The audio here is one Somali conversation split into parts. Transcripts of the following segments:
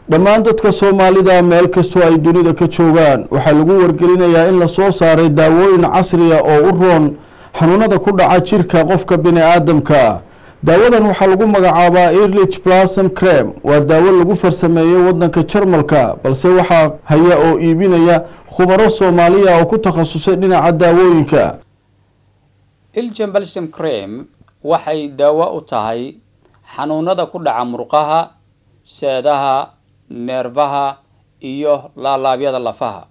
dhammaan dadka soomaalida meel kastoo ay dunida ka joogaan waxaa lagu wargelinayaa in lasoo saaray daawooyin casriya oo u roon xanuunada ku dhaca jirka qofka bini aadamka daawadan waxaa lagu magacaabaa erlich blassom crem waa daawo lagu farsameeyey wadanka jarmalka balse waxaa haya oo iibinaya khubaro soomaaliya oo ku takhasusay dhinaca daawooyinka iljan balsam crem waxay daawo u tahay xanuunada ku dhaca murqaha seedaha neerfaha iyo laalaabyada lafaha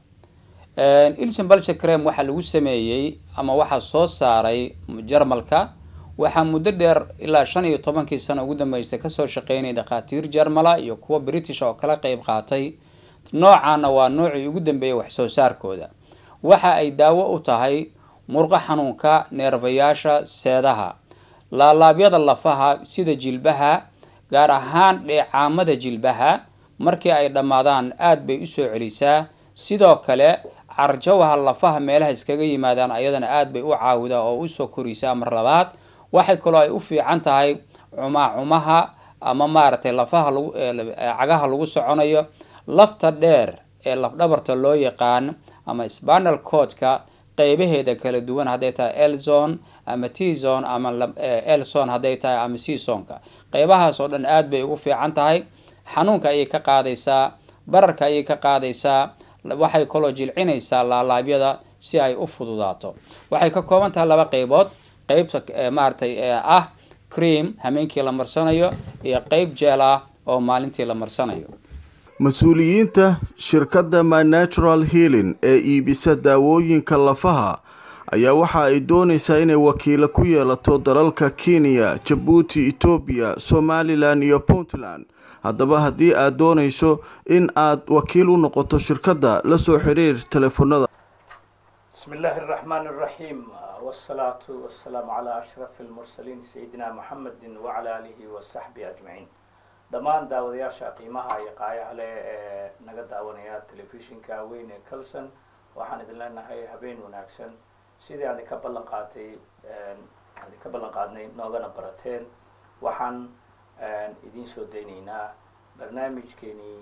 iljan balsam crem waxaa lagu sameeyey ama waxaa soo saaray jarmalka waxaa muddo dheer ilaa shan iyo tobankii sano ugu dambeysay kasoo shaqeynaya dhakhaatiir jarmala iyo kuwa british oo kala qeyb qaatay noocaana waa noocii ugu dambeeyay wax soo saarkooda waxa ay daawo u tahay murqo xanuunka neerfayaasha seedaha laalaabyada lafaha sida jilbaha gaar ahaan dheecaamada jilbaha markii ay dhammaadaan aada bay usoo celisaa sidoo kale carjawaha lafaha meelaha iskaga yimaadaan ayadana aada bay u caawidaa oo usoo korisaa mar labaad waxay kaloo ay u fiican tahay cumaacumaha ama maaragtay lafaha lagu cagaha lagu soconayo lafta dheer ee lafdhabarta loo yaqaan ama spanal codka qeybaheeda kala duwan hadday tahay elzon ama tzon ama elson hadday tahay ama csonka qeybahaas oo dhan aada bay ugu fiican tahay xanuunka ayay ka qaadaysaa bararka ayay ka qaadaysaa waxay kaloo jilcinaysaa laalaabyada si ay u fududaato waxay ka kooban tahay laba qeybood qeybta maaragtay ah cream hameenkii la marsanayo iyo qeyb jeel ah oo maalintii la marsanayo mas-uuliyiinta shirkadda my natural healing ee iibisa daawooyinka lafaha ayaa waxa ay doonaysaa inay wakiilo ku yeelato dalalka kenya jabuuti etoobiya somalilan iyo puntland haddaba haddii aad doonayso in aad wakiil u noqoto shirkadda la soo xiriir telefoonada bismi illaahi araxmaan araxiim wasalaatu wasalaamu calaa ashrafi almursaliin sayidina muxamedin wacala aalihi wasaxbihi ajmaciin dhammaan daawadayaasha qiimaha iyo qaayaha leh ee naga daawanaya telefishinka weyn ee calson waxaan idin leenahay habeen wanaagsan sidii aan idinka ballan qaatay aan idinka ballan qaadnay noogana barateen waxaan idiin soo daynaynaa barnaamijkeenii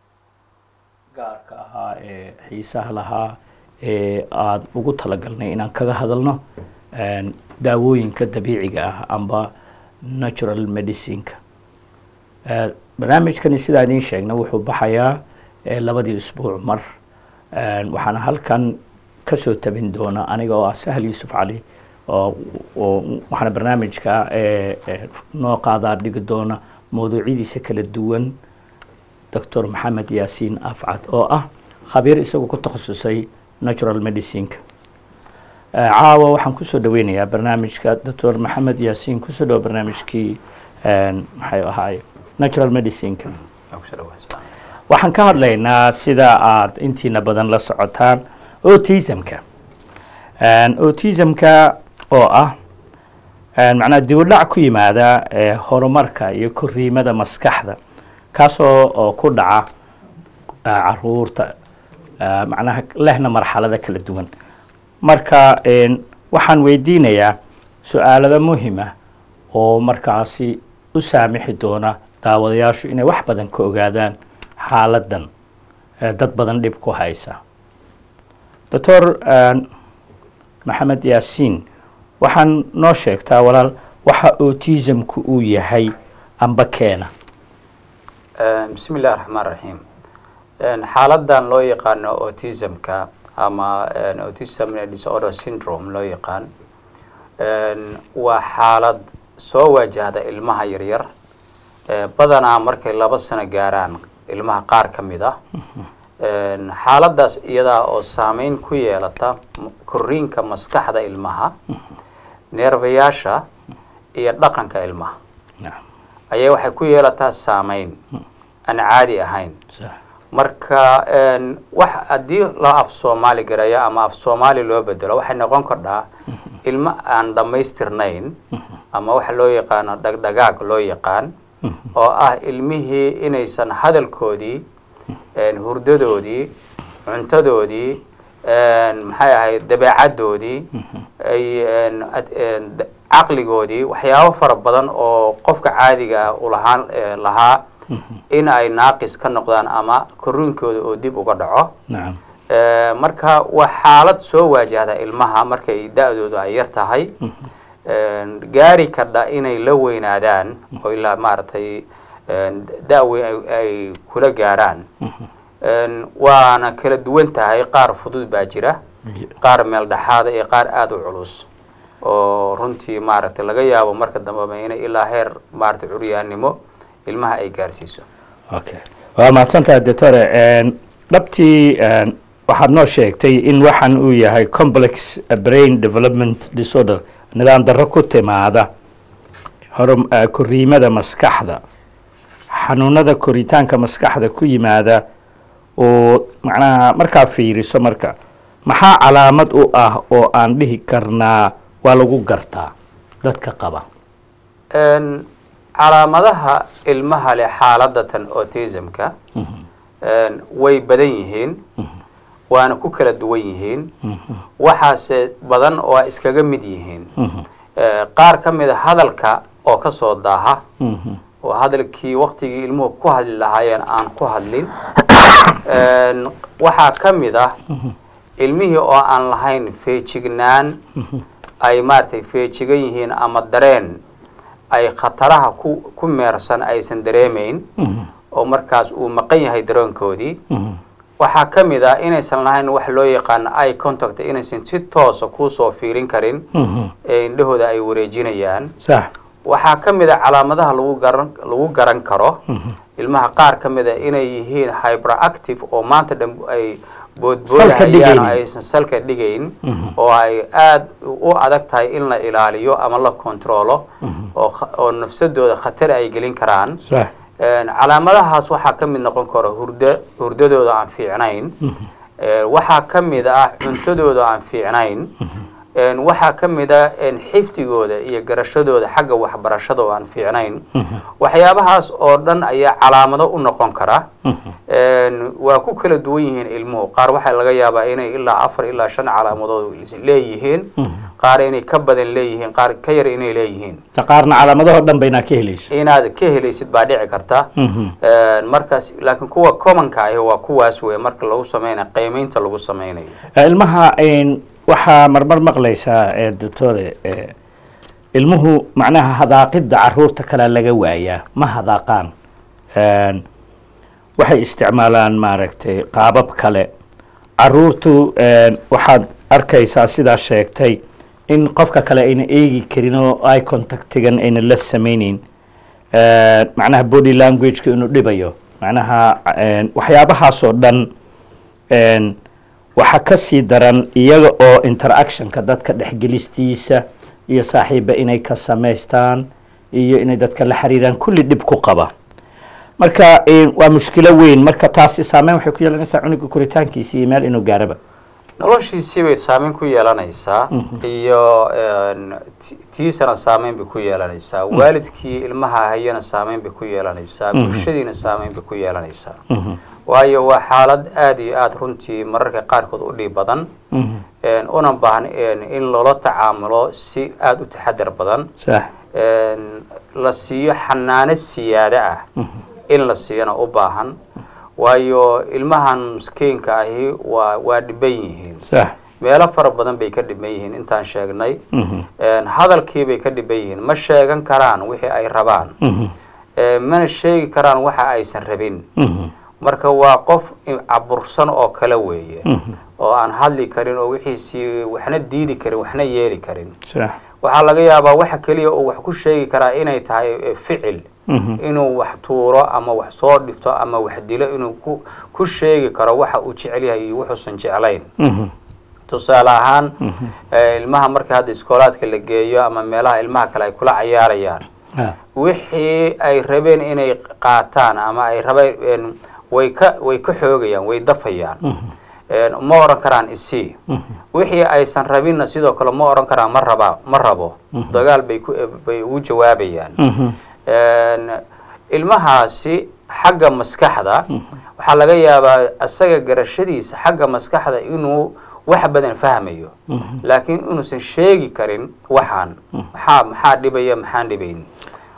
gaarka ahaa ee xiisaha lahaa ee aada ugu talagalnay inaan kaga hadalno daawooyinka dabiiciga ah amba natural medicineka barnaamijkani sidaa idiin sheegna wuxuu baxayaa labadii usbuuc mar waxaana halkan kasoo tabin doona aniga oo ah sahal yuusuf cali oo waxaana barnaamijka noo qaadaa dhigi doona mawduucyadiisa kala duwan doctor maxamed yaasiin afcad oo ah khabiir isagoo ku takhasusay natural medicineka caawa waxaan kusoo dhaweynayaa barnaamijka doctor maxamed yaasiin kusoo dhawo barnaamijkii maxay ahaay natural medicineka waxaan ka hadlaynaa sida aada intiina badan la socotaan autismka autismka oo ah macnaa dibudhac ku yimaada horumarka iyo koriimada maskaxda kaasoo oo ku dhaca caruurta macnaha lehna marxalada kala duwan marka waxaan weydiinayaa su-aalada muhima oo markaasi u saamixi doona daawadayaashu inay wax badan ka ogaadaan xaaladan dad badan dhib ku haysa doctor maxamed yaasiin waxaan noo sheegtaa walaal waxa autismku uu yahay amba keena bismi illahi raxmaan raxiim xaaladan loo yaqaano autismka ama autism disorder syndrome loo yaqaan waa xaalad soo wajahda ilmaha yaryar badanaa markay laba sano gaaraan ilmaha qaar ka mid ah xaaladaas iyadaa oo saameyn ku yeelata koriinka maskaxda ilmaha neerfayaasha iyo dhaqanka ilmaha ayay waxay ku yeelataa saameyn aan caadi ahayn marka wax haddii la af soomaali garayo ama af soomaali loo bedelo waxay noqon kordhaa ilmo aan dhammaystirnayn ama waxa loo yaqaano dhagdhagaag loo yaqaan oo ah ilmihii inaysan hadalkoodii hurdadoodii cuntadoodii maxay ahayd dabeecaddoodii ay caqligoodii waxyaabo fara badan oo qofka caadiga ah ulahaan lahaa in ay naaqis ka noqdaan ama korriinkooda oo dib uga dhaco nacam Eh, marka waa xaalad soo waajahda ilmaha markay da-doodu ay yar tahay gaari kardha inay la weynaadaan oo ilaa maaragtay da-weyn ay- ay kula gaaraan waana kala duwan tahay qaar fudud baa jira qaar meel dhexaada iyo qaar aada u culus oo runtii maaragtay laga yaabo marka dambeba inay ilaa heer maaragtay curyaannimo ilmaha ay gaarsiiso okay waa mahadsantahay doctore dhabtii waxaad noo sheegtay in waxaan uu yahay complex brain development disorder nidaam darro ku timaada horum eh, koriimada maskaxda xanuunada koritaanka maskaxda ku yimaada oo macnaha markaa fiiriso marka maxaa calaamad u ah oo aan dhihi karnaa waa lagu gartaa dadka qaba Een, calaamadaha ilmaha leh xaaladatan autismka een, way badan yihiin waana ku kala duwan yihiin waxaase badan oo ay iskaga mid yihiin Eh, qaar ka mid a hadalka oo ka soo daaha oo hadalkii waktigii ilmuhu ku hadli lahaayeen aan ku hadlin Een, waxaa ka mid ah ilmihii oo aan lahayn feejignaan ay maaragtay feejigan yihiin ama dareen ay khataraha ku ku meersan aysan dareemayn oo markaas uu maqan yahay dareenkoodii waxaa ka mid ah inaysan lahayn wax loo yaqaano eye contact inaysan si toosa kuusoo fiirin karin ee indhahooda ay wareejinayaan sax waxaa ka mid a calaamadaha lagu garan lagu garan karo ilmaha qaar ka mid a inay yihiin hyperactive oo maanta dhan ay Salka boodboodahayaan dhigaynin. aysan salka dhigayn oo ay aada u adag tahay in la ilaaliyo ama la controlo oo kha- oo nafsadooda khatar ay gelin karaan sax Een, calaamadahaas waxaa ka mid noqon kara hurdo hurdadooda aan fiicnayn Ee, waxaa ka mid ah cuntadooda aan fiicnayn Een, waxaa ka mid ah een, xifdigooda iyo garashadooda xagga waxbarashada oo aan fiicnayn waxyaabahaas oo dhan ayaa calaamado u noqon kara Een, waa ku kala duwan yihiin ilmuhu qaar waxaa laga yaabaa inay ilaa afar ilaa shan calaamadood leeyihiin qaar inay ka badan leeyihiin qaar ka yar inay leeyihiin ka qaarna calaamadahoo dhan baynaa ka helayso inaad ka helaysid baa dhici karta Een, markaas laakiin kuwa commonka ahi waa kuwaas wey marka lagu sameynayo qiimeynta lagu sameynayo Eh, ilmaha een, waxaa marmar maqlaysaa eh, doctore eh, ilmuhu macnaha hadaaqidda caruurta kale laga waayaa ma hadaaqaan Een, waxay isticmaalaan maaragtay qaabab kale caruurtu een, waxaad arkaysaa sidaa sheegtay in qofka kale ayna eegi karin oo eye contactigan ayna la sameyneyn Eh, macnaha body languageka inuu dhibayo macnaha een, waxyaabahaasoo dhan een, waxaa ka sii daran iyaga oo interactionka dadka dhexgelistiisa iyo saaxiiba inay ka samaystaan iyo inay dadka la xiriiraan kulli dhib ku qaba marka een, waa mushkilo weyn marka taasi saameyn waxay ku yeelanaysaa cunuga koritaankiisa iyo meel inuu gaaraba noloshiisii bay saameyn ku yeelanaysaa iyo een, ti- tiisana saameyn bay ku yeelanaysaa waalidkii ilmaha hayana saameyn bay ku yeelanaysaa bulshadiina saameyn bay ku yeelanaysaa waayo waa xaalad aada iyo aada runtii mararka qaarkood u dhiib badan een, una baahan een, in loola tacaamulo si aada u taxadar badan sax een, la siiyo xanaano siyaado ah in la siiyana u baahan waayo ilmahan miskiinka ahi waa waa dhiban yihiin sax meelo fara badan bay ka dhiban yihiin intaan sheegnay Een, hadalkii bay ka dhiban yihiin ma sheegan karaan wixii ay rabaan Ee, mana sheegi karaan waxa aysan rabin marka waa qof i- cabursan oo kale weeye oo aan hadli karin oo wixiisii waxna diidi karin waxna yeeli karin sax waxaa laga yaabaa waxa keliya uu wax ku sheegi karaa inay tahay eh, ficil inuu wax tuuro ama wax soo dhifto ama wax dilo inuu ku ku sheegi karo waxa uu jecel yahay iyo wuxuusan jeclayn tusaale ahaan eh, ilmaha marka hadda iskoolaadka la geeyo ama meelaha ilmaha kale ay kula cayaarayaan Ah, wixii ay rabeen inay qaataan ama ay rabeen way ka way ka xoogayaan way dafayaan Een, ma oran karaan isii wixii aysan rabinna sidoo kale ma oran karaan ma raba ma rabo dagaal bay ku bay ugu jawaabayaan Een, ilmahaasi xagga maskaxda waxaa laga yaabaa asaga garashadiisa xagga maskaxda inuu wax badan fahmayo laakiin inuusan sheegi karin waxaan maxaa maxaa dhibaya maxaan dhibayn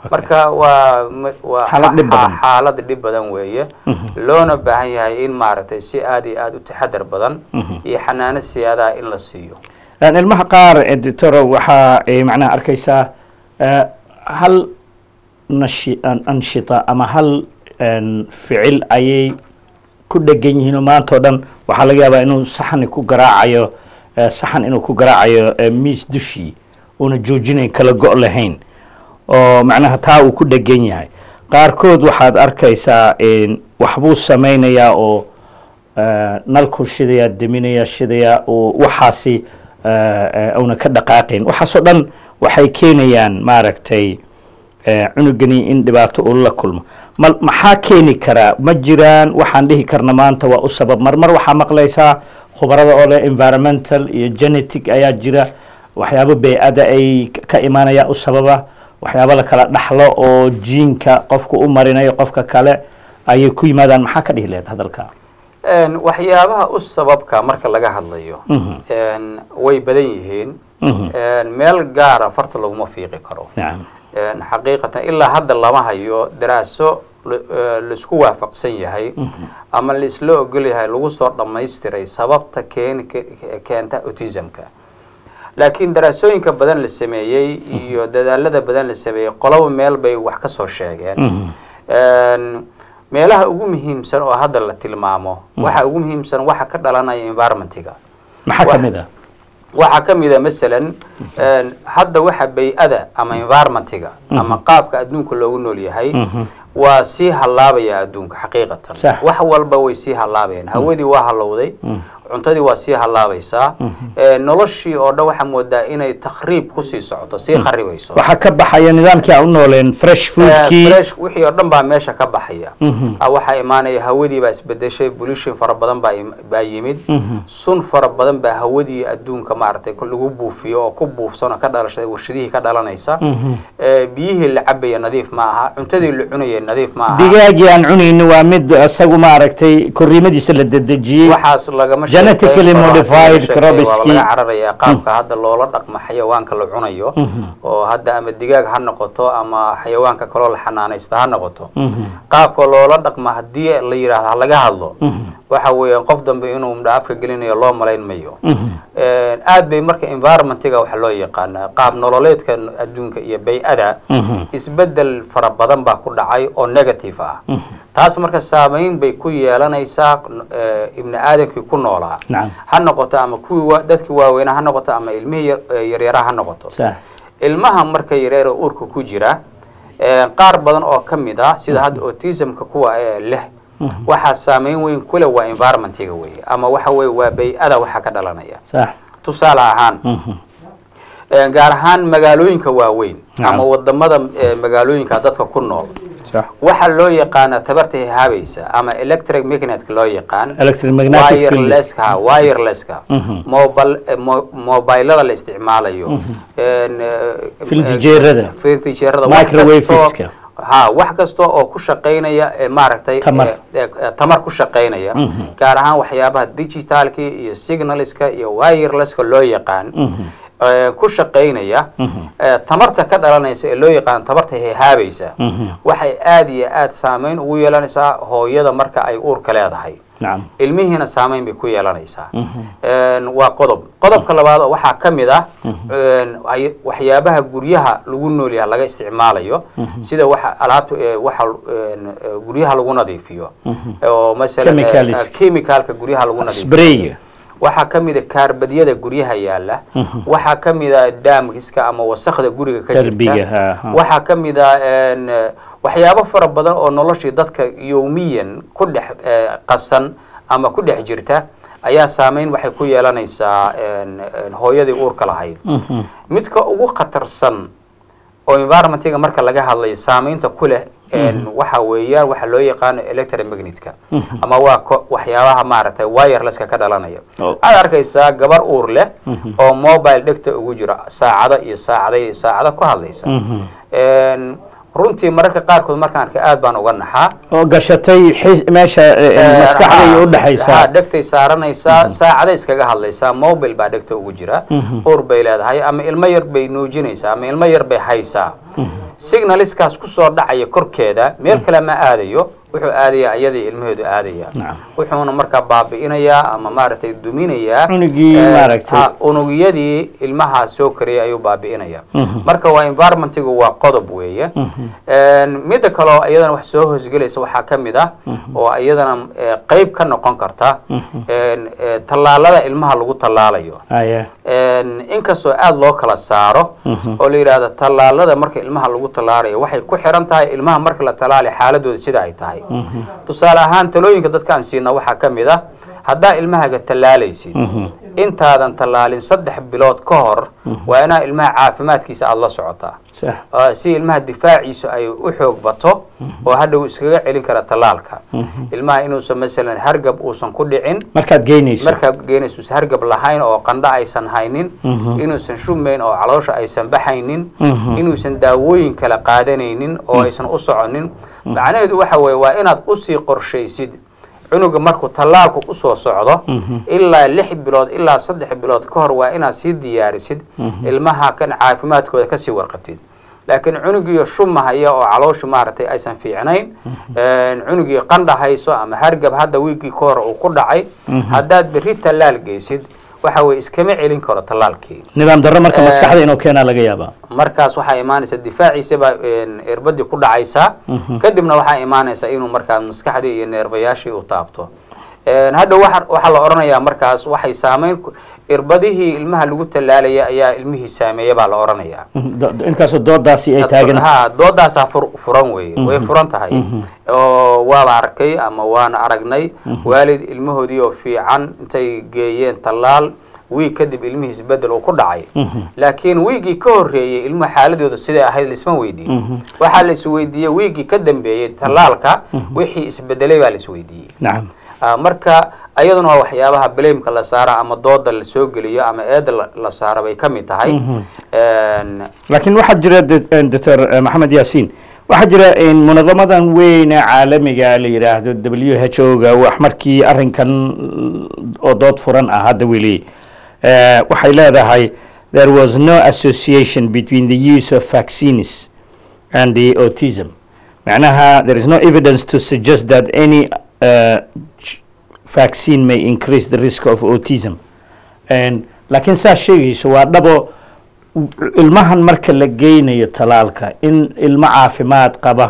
marka waa ma- waa Xaalad dhib badan. xa- xaalad dhib badan weeye loona baahan yahay in maaragtay si aad iyo aad u taxadar badan iyo xanaano siyaadaha in la siiyo Een, ilmaha qaar editoro waxaa ay macnaha arkaysaa eh, hal nashi- an- anshita ama hal een, ficil ayay ku dhegan yihiin oo maanta oo dhan waxaa laga yaabaa inuu saxani ku garaacayo eh, saxan inuu ku garaacayo eh, miis dushii uuna joojinayn kala go' lahayn oo macnaha taa uu ku dhegan yahay qaarkood waxaad arkaysaa een, waxbuu samaynayaa oo eh, nalku shidayaa deminayaa shidayaa oo waxaasi eh, eh, una ka dhaqaaqayn waxaasoo dhan waxay keenayaan maaragtay eh, cunugani in dhibaato uu la kulmo ma maxaa keeni karaa ma jiraan waxaan dhihi karna maanta waa u sabab marmar waxaa maqlaysaa khubarada oo leh environmental iyo genetic ayaa jira waxyaabo bey-ada ay k- ka imaanaya u sababa waxyaabo la kala dhaxlo oo jiinka qofku u marinayo qofka kale ayay ku yimaadaan maxaa ka dhihi lahayd hadalka Een, waxyaabaha u sababka marka laga hadlayo Mhm. een, way badan yihiin Mhm. Een, meel gaara farta laguma fiiqi karo nacam Een, xaqiiqatan ilaa hadda lama hayo daraaso la- ee, laisku waafaqsan yahay ama laisla ogol yahay lagu soo dhammaystiray sababta keeni ke- keenta autismka laakiin daraasooyinka badan la sameeyey iyo dadaalada badan la sameeyey qoloba meel bay wax ka soo sheegeen Een, meelaha ugu muhiimsan oo hadda la tilmaamo waxa ugu muhiimsan waxa ka dhalanaya environmentiga maxaa ka Wax- mid ah waxaa ka mid a masalan een, hadda waxa bay-ada ama environmentiga ama qaabka adduunka loogu nool yahay waa sii hallaabaya adduunka xaqiiqatan Sax. wax walba way sii hallaabayaan hawadii waa hallowday cuntadii waa sii hallaabaysaa Ee, noloshii oo dhan waxaa moodaa inay takhriib kusii socoto sii kharibayso waxaa ka baxaya nidaamkii aan u nooleen fresh foodkii fresh wixii oo dhan baa meesha ka baxaya Ah, waxaa imaanaya hawadii baa isbedeshay pollution fara badan baa im- baa yimid sun fara badan baa hawadii adduunka maaragtay ku- lagu buufiyo oo ku buufsan oo ka dhalashay warshadihii ka dhalanaysa Eh, biyihii la cabaya nadiif ma aha cuntadii la cunaya nadiif ma aha digaagii aan cunayni waa mid isagu maaragtay koriimadiisa la dedejiyey waxaas lagama Genetically sheekeyn karo, modified laga sheekeyn, waa crops-kii. laga cararaya qaabka hadda loola dhaqmo xayawaanka la cunayo oo hadda ama digaag ha noqoto ama xayawaanka kaloo la xanaanaysta ha noqoto qaabka loola dhaqmo haddii la yidhaahdo ha laga hadlo waxa weeyaan qof dambe inuu mudho afka gelinayo loo malayn mayo Een, aad bay marka environmentiga waxa loo yaqaanaa qaab nololeedka adduunka iyo bay-ada isbedel fara badan baa ku dhacay oo negative ah taas marka saameyn bay ku yeelanaysaa eh, ibni aadamkii ku noolaa Nacam. ha noqoto ama kuwii wa- dadkii waaweynaa ha noqoto ama ilmihii yar- eh, yaryaraha ha noqoto Sax. ilmaha marka yareer oo uurka ku jira eh, qaar badan oo ka mid ah sida hadda autismka kuwa ee leh waxaa saameyn weyn ku leh waa environmentiga weeye ama waxa weye waa bay-ada waxa ka dhalanaya sax tusaale ahaan eh, gaar ahaan magaalooyinka waaweyn Nacam. ama wadamada eh, magaalooyinka dadka ku nool sax waxaa loo yaqaana tabarta haabaysa ama electric magnetka loo yaqaan Electromagnetic field. wirelesska wirelesska Mhm. mobile eh, mo- mobilada la isticmaalayo Een, eh, Filtijeerada. eh, filtijeerada wax Microwaveska. kastoo- ha wax kasta oo ku shaqaynaya eh, maaragtay Tamar. eh, eh, eh, tamar ku shaqaynaya gaar ahaan waxyaabaha digitalka iyo signalska iyo wirelesska loo yaqaan eh, ku shaqaynaya eh, tamarta ka dhalanaysa ee loo yaqaan tamarta hehaabaysa waxay aad iyo aad saameyn ugu yeelanaysaa hooyada marka ay uurka leedahay nacam ilmihiina saameyn bay ku yeelanaysaa Een, waa qodob qodobka labaad oo waxaa ka mid ah een, ay- waxyaabaha guryaha lagu noolyaha laga isticmaalayo sida waxa alaabta ee, waxa een, ee, guryaha lagu nadiifiyo oo masalan ee, Chemicals. chemicalka guryaha lagu nadiifiyo sprayga waxaa ka mid a kaarbadyada guryaha yaala waxaa ka mid a daamkiska ama wasakda guriga ka Derbiga, jirta ha, ha. waxaa ka mid a een, eh, waxyaabo fara badan oo noloshii dadka yowmiyan ku dhex eh, qasan ama ku dhex jirta ayaa saameyn waxay ku yeelanaysaa een, een, hooyadii uurka lahayd midka ugu khatarsan oo environmentiga marka laga hadlayo saameynta ku leh een, waxa weeyaan waxa loo yaqaano electromagnetka ama waa ko- waxyaabaha maaragtay wirelesska ka dhalanaya Oh. waxaad arkaysaa gabar uur leh oo mobile dhegta ugu jira saacado iyo saacado iyo saacado ku hadlaysa Een, runtii mararka qaarkood markaan arkay aad baan uga naxaa oo gashatay xis meesha eh, eh, maskaxda iyo ha udhexaysa dhegtay saaranaysaa saacada iskaga hadlaysaa mobile baa dhegta ugu jira ur bay leedahay ama ilmo yar bay nuujinaysaa ama ilmo yar bay haysaa signaliskaas kusoo dhacaya korkeeda meel kale ma aadayo wuxuu aadaya iyadii ilmaheedu aadaya Nacam. wuxuuna markaa baabi'inayaa ama maaragtay duminayaa Cunugii eh, maaragtay. ha, unugyadii ilmaha soo kariyay ayuu baabi'inaya marka waa environmentigu waa qodob weeye Een, midda kaleo iyadana wax soo hoosgelaysa waxaa ka mid ah oo iyadana eh, qeyb ka noqon karta een, eh, tallaalada ilmaha lagu tallaalayo Aya. Een, inkastoo aada loo kala saaro oo la yidhaahdo tallaalada marka ilmaha lagu tallaalayo waxay ku xiran tahay ilmaha marka la tallaalayo xaaladooda sida ay tahay tusaale ahaan talooyinka dadkaan siina waxaa ka mid ah haddaa ilmahaga tallaalaysid intaadan tallaalin saddex bilood ka hor waa inaa ilmaha caafimaadkiisa aada la socotaa Sax. oo si ilmaha difaaciisu ay u xoog bato oo hadhow iskaga celin kara tallaalka ilmaha inuusan masalan hargab uusan ku dhicin markaad geynayso markaad geynayso uusan hargab lahayn oo qandho aysan haynin inuusan shumayn oo caloosha aysan baxaynin inuusan daawooyin kala qaadanaynin oo aysan u soconin macnaheedu waxa weeye waa inaad usii qorshaysid cunuga markuu tallaalku usoo socdo ilaa lix bilood ilaa saddex bilood ka hor waa inaad sii diyaarisid ilmaha kan caafimaadkooda kasii warqabtid laakiin cunugiyo shumahaya oo calooshu maaragtay aysan fiicnayn cunugii qandha hayso ama hargab hadda wiigii ka hor uu ku dhacay haddaad berri tallaal geysid waxa weye iskama celin karo tallaalkii nidaam darro marka Eh, maskaxda inuu keenaa laga yaabaa markaas waxaa imaanaysa difaaciisa baa irbadii ku dhacaysaa kadibna waxaa imaanaysa inuu markaas maskaxdii iyo neerbayaashii u taabto hadda waxa waxaa la odhanayaa markaas waxay saameyn ku- irbadihii ilmaha lagu tallaalaya ayaa ilmihii saameeya baa la odhanayaa Do- do- inkaasoo doodaasi ay taagan ha doodaasaa fur, furan weye way furan tahay oo waaba arkay ama waana aragnay waalid ilmahoodii oo fiican intay geeyeen tallaal wiig kadib ilmihiis bedel uu ku dhacay laakiin wiigii ka horreeyey ilmuhu xaaladooda siday ahayd laisma weydiin waxaa la isweydiiyey wiigii ka dambeeyey tallaalka wixii isbedelay baa la isweydiiyey nacam Ah, marka ayaduna waa waxyaabaha blameka la saara ama dooda la soo geliyo ama eeda la- la saara bay ka mid tahay Een, laakiin waxaa jira d- doctor eh, maxamed yaasiin waxaa jira in munadamadan weyne caalamiga la yidhaahdo w h o ga wax markii arrinkan oo dood furan ah hadda weli eh, waxay leedahay there was no association between the use of vaccines and the autism macnaha there is no evidence to suggest that any uh, ch- vaccine may increase the risk of autism And- laakiin saa sheegayso waa dhabo ilmahan marka la geynayo talaalka in ilmo caafimaad qaba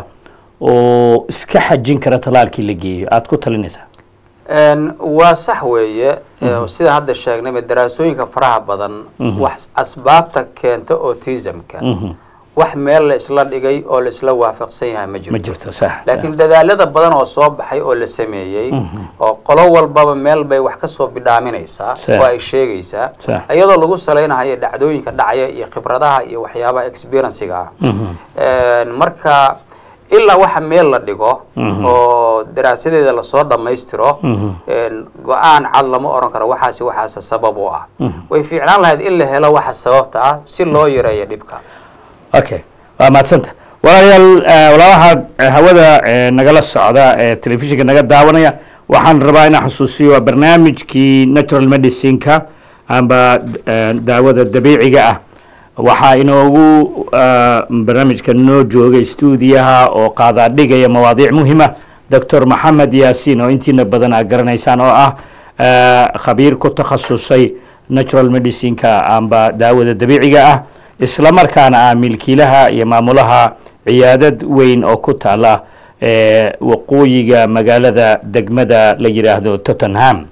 oo iska xajin kara talaalkii la geeyo aada ku talinaysaa een, waa sax weeye ee, sida hadda sheegnayba daraasooyinka faraha badan wax asbaabta keenta autismka wax meel la isla dhigay oo la isla waafaqsan yahay ma ma jirto jirto sax laakiin dadaalada badan oo soo baxay oo la sameeyey oo qolo walbaba meel bay wax ka soo bidhaaminaysaa Sax. oo ay sheegaysaa Sax. iyadoo lagu salaynayo dhacdooyinka dhacaya iyo khibradaha iyo waxyaabaha experienciga ah Een, marka ilaa waxa meel la dhigo oo daraasadeeda lasoo dhammaystiro een, go-aan cad lama oran karo waxaasi waxaase sabab u ah way fiicnaan lahayd in la helo waxa sababta ah si loo yareeyo dhibka okay waa mahadsanta walaalayaal eh, walaalaha eh, hawada eh, nagala socda ee telefishinka naga daawanaya waxaan rabaa inaan xusuusiyo waa barnaamijkii natural medicineka amba eh, daawada dabiiciga ah waxaa inoogu eh, barnaamijka noo joogay stuudiyaha oo qaadaa dhigaya mawaadiic muhima doctor maxamed yaasiin oo intiina badan aad garanaysaan oo ah eh, khabiir ku takhasusay natural medicineka amba daawada dabiiciga ah isla markaana ah milkiilaha iyo maamulaha ciyaadad weyn oo ku taala ee waqooyiga magaalada degmada la yidhaahdo tottenham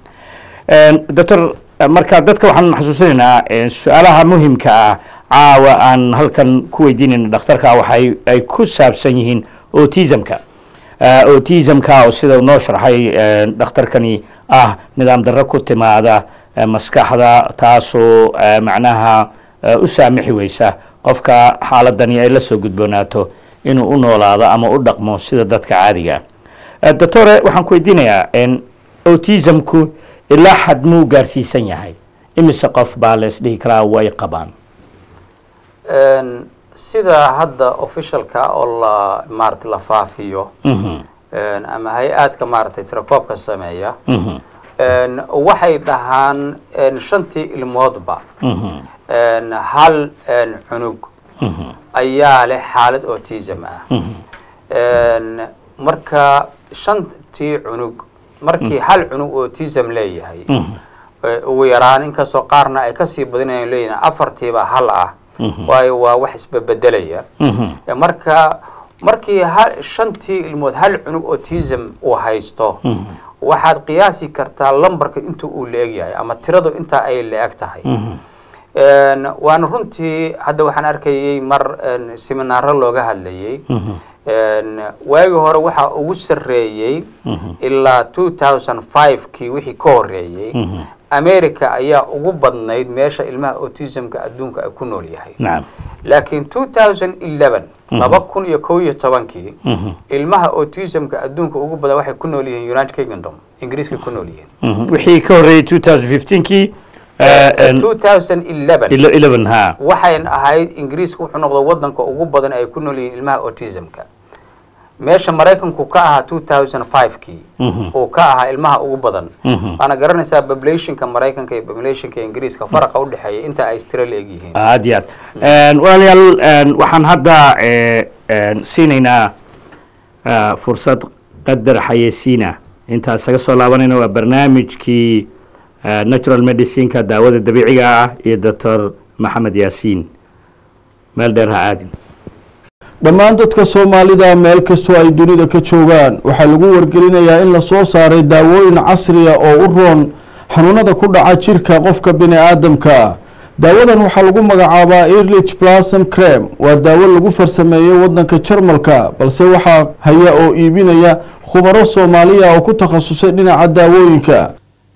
doctor marka dadka waxaan xasuusinaynaa eh, su-aalaha muhimka ah caawa aan halkan ku weydiinayna dhakhtarka waxay ay ku saabsan yihiin autismka Eh, autismka oo sida uu noo sharxay eh, dhakhtarkani ah nidaam darro ku timaada eh, maskaxda taasoo eh, macnaha eh, u saamixi weysa qofka xaaladani ay la soo gudboonaato inuu u noolaado ama u dhaqmo sida dadka caadiga ah Eh, doctore waxaan ku weydiinayaa en, autismku ilaa xad muu gaarsiisan yahay imise qof baa la isdhihi karaa way qabaan Een, sida hadda officialka oo la maarata la faafiyo een, ama hay-aadka maaragtay tirakoobka sameeya een, waxay dhahaan een, shantii ilmoodba een, hal een, cunug ayaa leh xaalad autism ah een, marka shantii cunug markii hal cunug autism leeyahay ee, ugu yaraan inkastoo qaarna ay kasii badinayan leeyihin afartiiba hal ah waayo waa wax isbebedelaya Ee, marka markii hal shantii ilmood hal cunug autism uu haysto waxaad qiyaasi kartaa lambarka inta uu la-eg yahay ama tiradu intaa ay la-eg tahay Een, waana runtii hadda waxaan arkayay mar een, seminaaro looga hadlayay Een, waagii hore waxaa ugu sarreeyey ilaa two thousand five kii wixii ka horreeyey america ayaa ugu badnayd meesha ilmaha autismka adduunka ay ku nool yahay nacam laakiin two thousand eleven laba kun iyo kow iyo tobankii ilmaha autismka adduunka ugu badan waxay ku nool yihiin united kingdom ingiriiska ku nool yihiin wixii ka horreeyey two thousand fifteenkii two thousand eleven eleven ha waxayn ahayd ingiriiska wuxuu noqday wadanka ugu badan ay ku nool yihiin ilmaha autismka meesha maraykanku ka ahaa two thousand five kii uu ka ahaa ilmaha ugu badan waana garanaysaa populationka maraykanka iyo populationka ingiriiska faraqa udhexeeya inta ay istira la-eg yihiin aad iyo aad walaalayaal een, waxaan hadda eh, een, siinaynaa ah, fursad qadar xayeysiina intaan isaga soo laabanayna waa barnaamijkii ah, natural medicineka daawada dabiiciga ah iyo doctor maxamed yaasiin meel dheer ha aadin dhammaan dadka soomaalida meel kastoo ay dunida ka joogaan waxaa lagu wargelinayaa in la soo saaray daawooyin casriya oo u roon xanuunada ku dhaca jirka qofka bini aadamka daawadan waxaa lagu magacaabaa erlich plasm crem waa daawo lagu farsameeyey wadanka jarmalka balse waxaa haya oo iibinaya khubaro soomaaliya oo ku takhasusay dhinaca daawooyinka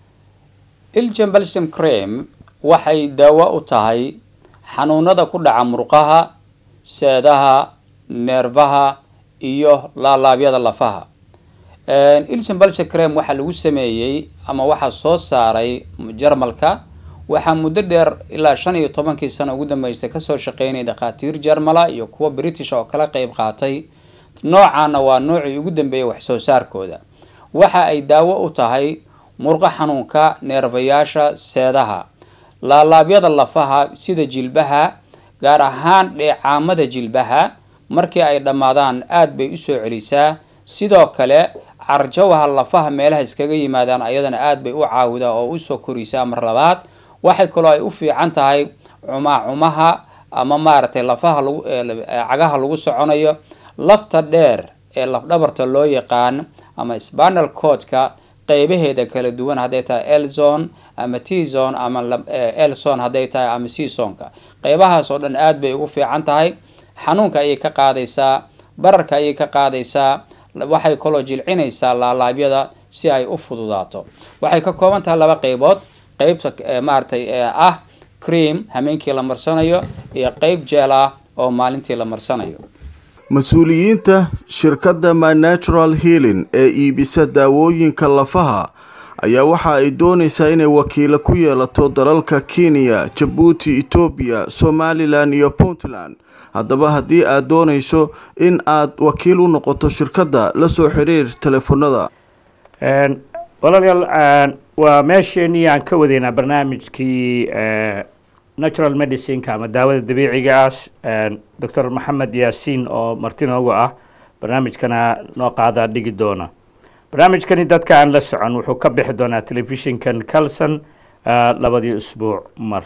iljan balsam crem waxay daawo u tahay xanuunada ku dhaca murqaha seedaha neerfaha iyo laalaabyada lafaha iljan balsam crem waxaa lagu sameeyey ama waxaa soo saaray jarmalka waxaa muddo dheer ilaa shan iyo tobankii sano ugu dambeysay kasoo shaqeynaya dhakhaatiir jarmala iyo kuwa british oo kala qeyb qaatay noocaana waa noocii ugu dambeeyay wax soo saarkooda waxa ay daawo u tahay murqo xanuunka neerfayaasha seedaha laalaabyada lafaha sida jilbaha gaar ahaan dheecaamada jilbaha markii ay dhammaadaan aad bay usoo celisaa sidoo kale carjawaha lafaha meelaha iskaga yimaadaan ayadana aad bay u caawidaa oo usoo korisaa mar labaad waxay kaloo ay u fiican tahay cumaacumaha ama maaragtay lafaha lagu cagaha lagu soconayo lafta dheer ee lafdhabarta loo yaqaan ama spanal codka qeybaheeda kala duwan hadday tahay elzone ama tzone ama elson hadday tahay ama csonka qeybahaas oo dhan aad bay ugu fiican tahay xanuunka ayay ka qaadaysaa bararka ayay ka qaadaysaa waxay kaloo jilcinaysaa laalaabyada si ay u fududaato waxay ka kooban tahay laba qeybood qeybta maaragtay ah cream hameenkii la marsanayo iyo qeyb jeel ah oo maalintii la marsanayo mas-uuliyiinta shirkadda my natural healing ee iibisa daawooyinka lafaha ayaa waxa ay doonaysaa inay wakiilo ku yeelato dalalka kenya jabuuti etoobiya somalilan iyo puntland haddaba haddii aad doonayso in aad wakiil u noqoto shirkadda la soo xiriir telefoonada walaalayaal waa meesheenii aan ka wadaynaa barnaamijkii natural medicineka ama daawada dabiiciga ah doctor maxamed yaasiin oo marti noogu ah barnaamijkana noo qaadaa dhigi doona barnaamijkani dadka aan la socon wuxuu ka bixi doonaa telefishinkan calson labadii usbuuc mar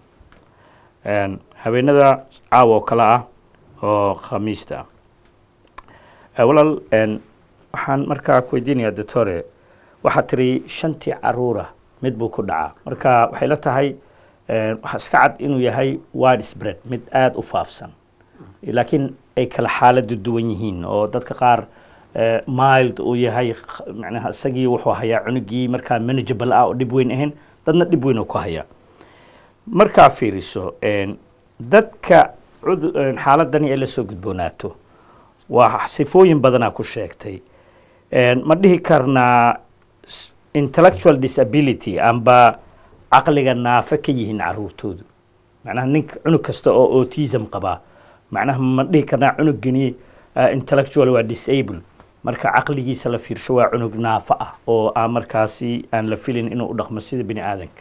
habeenada caawa oo kale ah oo khamiista ah walaal waxaan markaa ku weydiinayaa doctore waxaad tiri shantii caruura mid buu ku dhacaa marka waxay la tahay waxaa iska cad inuu yahay wide spread mid aada u faafsan laakiin ay kala xaaladu duwan yihiin oo dadka qaar mild uu yahay macnaha isagii wuxuu hayaa cunugii markaa manageable ah oo dhib weyn ahayn dadna dhib weyn oo ku hayaa markaa fiiriso dadka xaaladani ay la soo gudboonaato waa sifooyin badanaa ku sheegtay ma dhihi karnaa intellectual disability amba caqliga naafe ka yihiin caruurtoodu macnaha ninka cunug kasta oo autism qabaa macnaha ma dhihi karnaa cunugani uh, intellectual waa disable marka caqligiisa la fiirsho waa cunug naafo ah oo aan markaasi aan la filin inuu u dhaqmo sida bini aadanka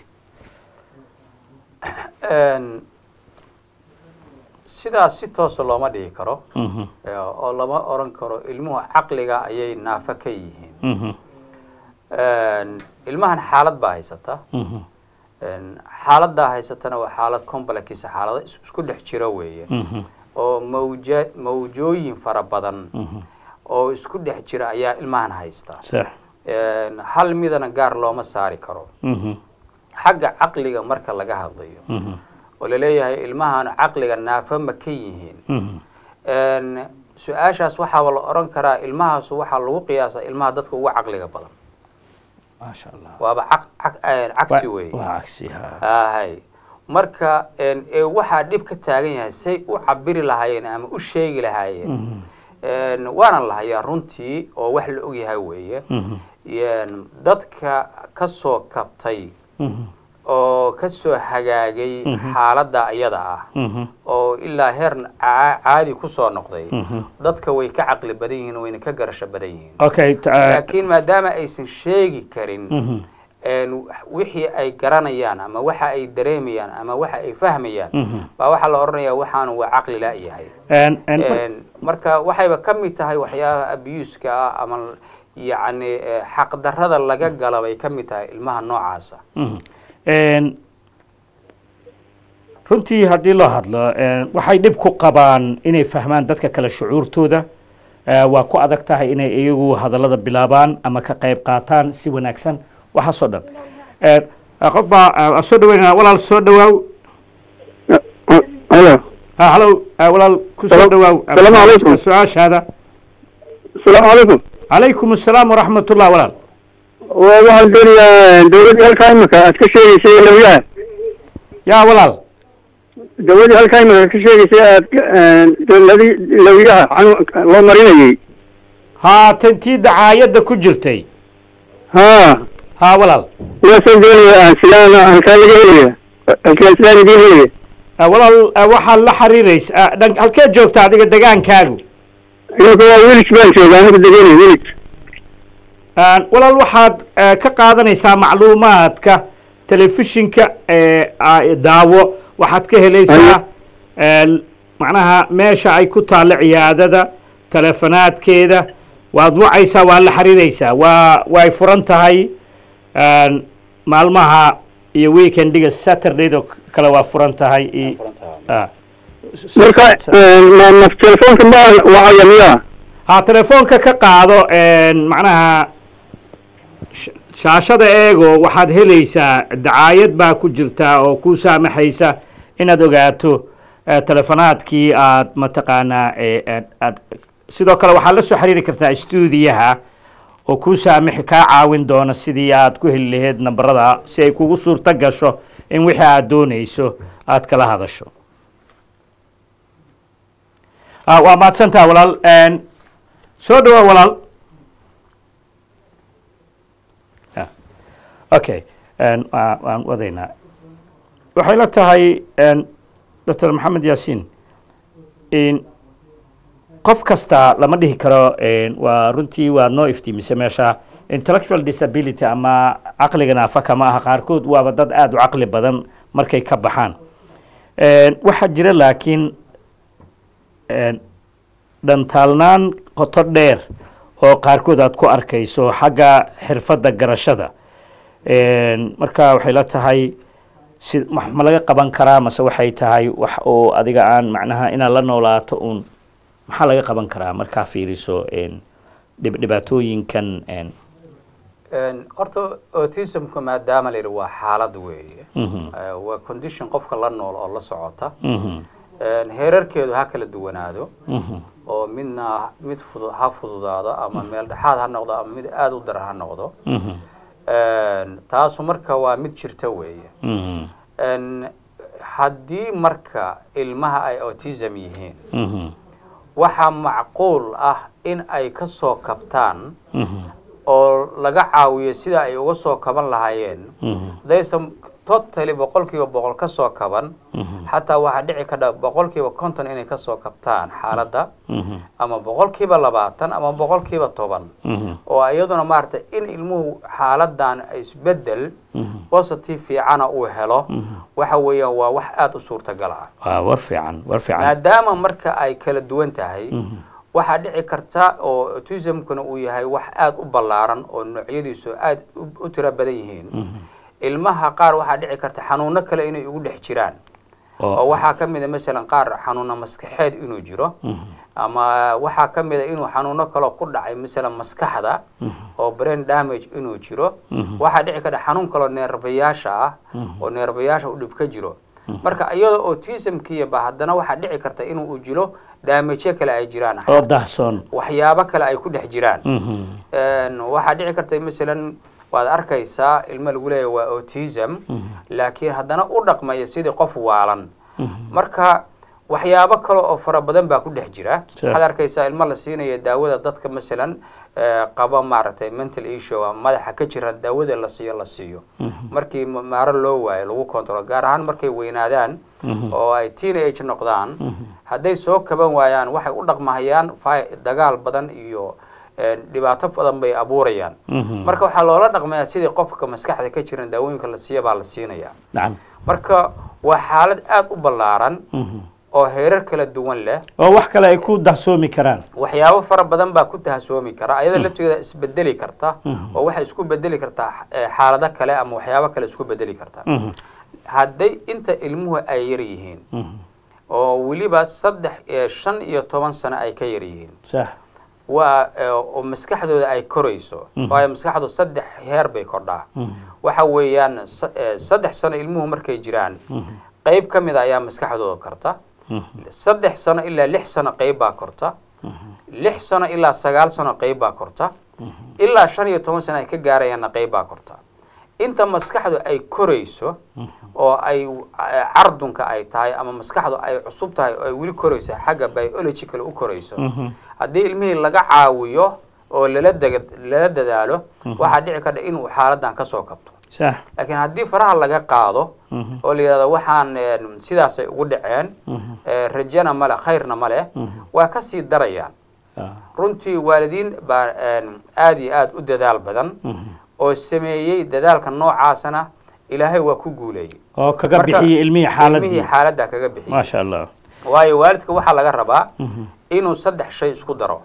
Een, sidaas si toosa looma dhihi karo Mhm, ee, oo lama oran karo ilmuhu caqliga ayay naafo ka yihiin mhm, Een, ilmahan xaalad baa haysata mhm, Een, xaaladdaa haysatana waa xaalad complex xaalado is- isku dhex jira weeye mhm, oo mawja mawjooyin fara badan mhm. oo isku dhex jira ayaa ilmahan haysta sax Een, hal midana gaar looma saari karo Mhm, xagga caqliga marka laga hadlayo mhm, oo laleeyahay ilmahan caqliga naafo ma ka yihiin mhm. Een, su-aashaas waxaaba la oran karaa ilmahaasu waxaa lagu qiyaasa ilmaha dadka ugu caqliga badan maasha allah waaba caq- caq- een, cagsi Wa- weeye waa cagsi ha ahay marka een, ee waxaa dhib ka taagan yahay say u cabiri lahaayeen ama u sheegi lahaayeen Mhm, Een, waana la hayaa runtii oo wax la ogyahay weeye mhm, Een, dadka ka soo kabtay mhm, oo ka soo hagaagay Mhm. xaaladda iyada ah mhm, oo ilaa heer caa- caadi ku soo noqday mhm. dadka way ka caqli badan yihiin wayna ka garasho badan yihiin okay ta- laakiin maadaama aysan sheegi karin mhm, een, wixii ay garanayaan ama waxa ay dareemayaan ama waxa ay fahmayaan mhm. baa waxaa la odhanayaa waxaanu waa caqli la-yahay En- en- Een, marka waxayba ka mid tahay waxyaabaha abuuska ah ama yacni eh, xaqdarrada laga gala bay ka mid tahay ilmaha noocaasa Mhm. En, runtii haddii loo hadlo en, waxay dhib ku qabaan inay fahmaan dadka kale shucuurtooda Eh, waa ku adag tahay inay iyagu hadallada bilaabaan ama ka qayb qaataan si wanaagsan waxaasoo dhan En, eh, qof baa eh, soo dhaweynaya walaal soo dhawaaw halo ha halow eh, walaal ku soo Salaam- dhawaaw salaamu calaykum. su-aashaada asalaamu calaykum calaykum assalaam waraxmat ullah walaal waa waxaan doonayaa dawladdii halkaa imika aad ka sheegaysay lawyaha yaa walaal dawladdii halkaa imika aad ka sheegaysay aad dawladii lawyaha xanu- loo marinayay haatan tii dacaayadda ku jirtay haa ha walaal kuwaasaan doonaya aan silaan halkaa laga helaya halkaan silaan idiin helaya Eh, walaal eh, waxaad la xiriiraysa eh, dhan halkee joogta adiga degaankaagu imika waa wilig baan jooga anigu degenay wilig Eh, walaal waxaad eh, ka qaadanaysaa macluumaadka telefishinka ee ah, daawo waxaad ka helaysaa eh, macnaha meesha ay ku taallo ciyaadada telefonaadkeeda waad wacaysaa waad la xiriiraysaa waa way furan tahay eh, maalmaha iyo weekendiga saturdaydo kale waa furan tahay i- ah. marka ma ma telefoonka ma wacaya miyaa ha telefoonka ka qaado macnaha sh- shaashada eego waxaad helaysaa dacaayad baa ku jirta oo ku saamaxaysa inaad ogaato eh, telefonaadkii aad mataqaanaa eh, aad- aad sidoo kale waxaad la soo xiriiri kartaa stuudiyaha oo ku saamixi kaa caawin doona sidii aad ku heli lahayd nambarada si ay kugu suurto gasho in wixii aad doonayso aad kala hadasho ah, waa mahadsantaha walaal En, soo dhawaa walaal Ah, okay En, waa- waan wadaynaa waxay la tahay en, dr maxamed yaasiin in qof kasta lama dhihi karo en, waa runtii waa noo iftiimise meesha intellectual disability ama caqliga naafaka ma aha qaarkood waaba dad aada u caqli badan markay ka baxaan En, waxaa jira laakiin en, dhantaalnaan qoto dheer oo qaarkood aad ku arkayso xagga xirfadda garashada En, marka waxay la tahay si wax ma laga qaban karaa mase waxay tahay wax oo adiga aan macnaha inaad la noolaato uun maxaa laga qaban karaa markaa fiiriso en, dhib dhibaatooyinkan en, Een, horta autismku maadaama la yidhi waa xaalad weeye mhm, Eh, waa condition qofka la nool oo la socota mhm, Een, heerarkeedu ha kala duwanaado mhm, oo midna mid fudu ha fududaado ama meel dhexaad ha noqdo ama mid aada u daran ha noqdo mhm, Een, taasu marka waa mid jirta weeye mhm, Een, haddii marka ilmaha ay autism yihiin mhm, waxaa macquul ah in ay ka soo kabtaan mhm, oo laga caawiyo sida ay uga soo kaban lahaayeen mhm, hadaysan totally boqolkiiba boqol kasoo kaban xataa waxaa dhici kadha boqolkiiba konton inay kasoo kabtaan xaaladda ama boqolkiiba labaatan ama boqolkiiba toban oo iyaduna maaragtay in ilmuhu xaaladan isbedel positive fiicana uu helo waxa weeyaan waa wax aada u suurtagal ah waa war fiican war fiican maadaama marka ay kala duwan tahay waxaa dhici karta oo autismkuna uu yahay wax aada u ballaaran oo noocyadiisu aada u tiro badan yihiin ilmaha qaar waxaa dhici karta xanuuno kale inay ugu dhex jiraan oo waxaa ka mid a masalan qaar xanuuna maskaxeed inuu jiro ama waxaa ka mid a inuu xanuuno kaloo ku dhacay masalan maskaxda oo brain damage inuu jiro waxaa dhici karta xanuun kaloo neerbayaasha ah oo neerbayaasha u dhib ka jiro marka iyadoo autismkiiba haddana waxaa dhici karta inuu u jiro daamajyo kale ay jiraan oo dahsoon waxyaabo kale ay ku dhex jiraan waxaa dhici karta masalan waad arkaysaa ilmo lagu leeyahy waa autism laakiin haddana u dhaqmaya sidii qof waalan marka waxyaabo kale oo fara badan baa ku dhex jira waxaad arkaysaa ilmo la siinaya daawada dadka masalan qaba maaragtay mental issue madaxa ka jira daawada la siiyo la siiyo markii maaro loo waayo lagu control gaar ahaan markay weynaadaan oo ay teenage noqdaan hadday soo kaban waayaan waxay u dhaqmahayaan dagaal badan iyo dhibaato badan bay abuurayaan marka waxaa loola dhaqmayaa sidii qofka maskaxda ka jiran daawooyinka la siiya baa la siinaya marka waa xaalad aada u ballaaran oo heerar kala duwan leh oo wax kale ay ku dahsoomi karaan waxyaabo fara badan baa ku dahsoomi kara ayada lafteeda isbedeli karta oo waxay isku bedeli kartaa xaalado kale ama waxyaabo kale isku bedeli karta hadday inta ilmuhu ay yar yihiin oo weliba saddex shan iyo toban sano ay ka yar yihiin waa oo maskaxdooda ay korayso waayo maskaxdu saddex heer bay kordhaa waxa weeyaan saddex sano ilmuhu markay jiraan qayb ka mid a ayaa maskaxdooda korta saddex sano ilaa lix sano qayb baa korta lix sano ilaa sagaal sano qayb baa korta ilaa shan iyo toban sano ay ka gaarayaanna qayb baa korta inta maskaxdu ay korayso oo ay cardunka ay tahay ama maskaxdu ay cusub tahay oo ay weli korayso xagga biological u korayso haddii ilmihii laga caawiyo oo lala dega lala dadaalo waxaa dhici karta inuu xaaladan kasoo kabto laakiin haddii faraha laga qaado oo la yidhahdo waxaan sidaasay ugu dhaceen rajana male khayrna male waa kasii darayaan runtii waalidiin baa aada iyo aada u dadaal badan oo sameeyey dadaalka noocaasana ilaahay waa ku guuleeyey oo kaga bixiyey ilmihii xaaladii ilmihii xaaladda kaga bixiyey maasha allah waayo waalidka waxaa laga rabaa inuu saddex shay isku daro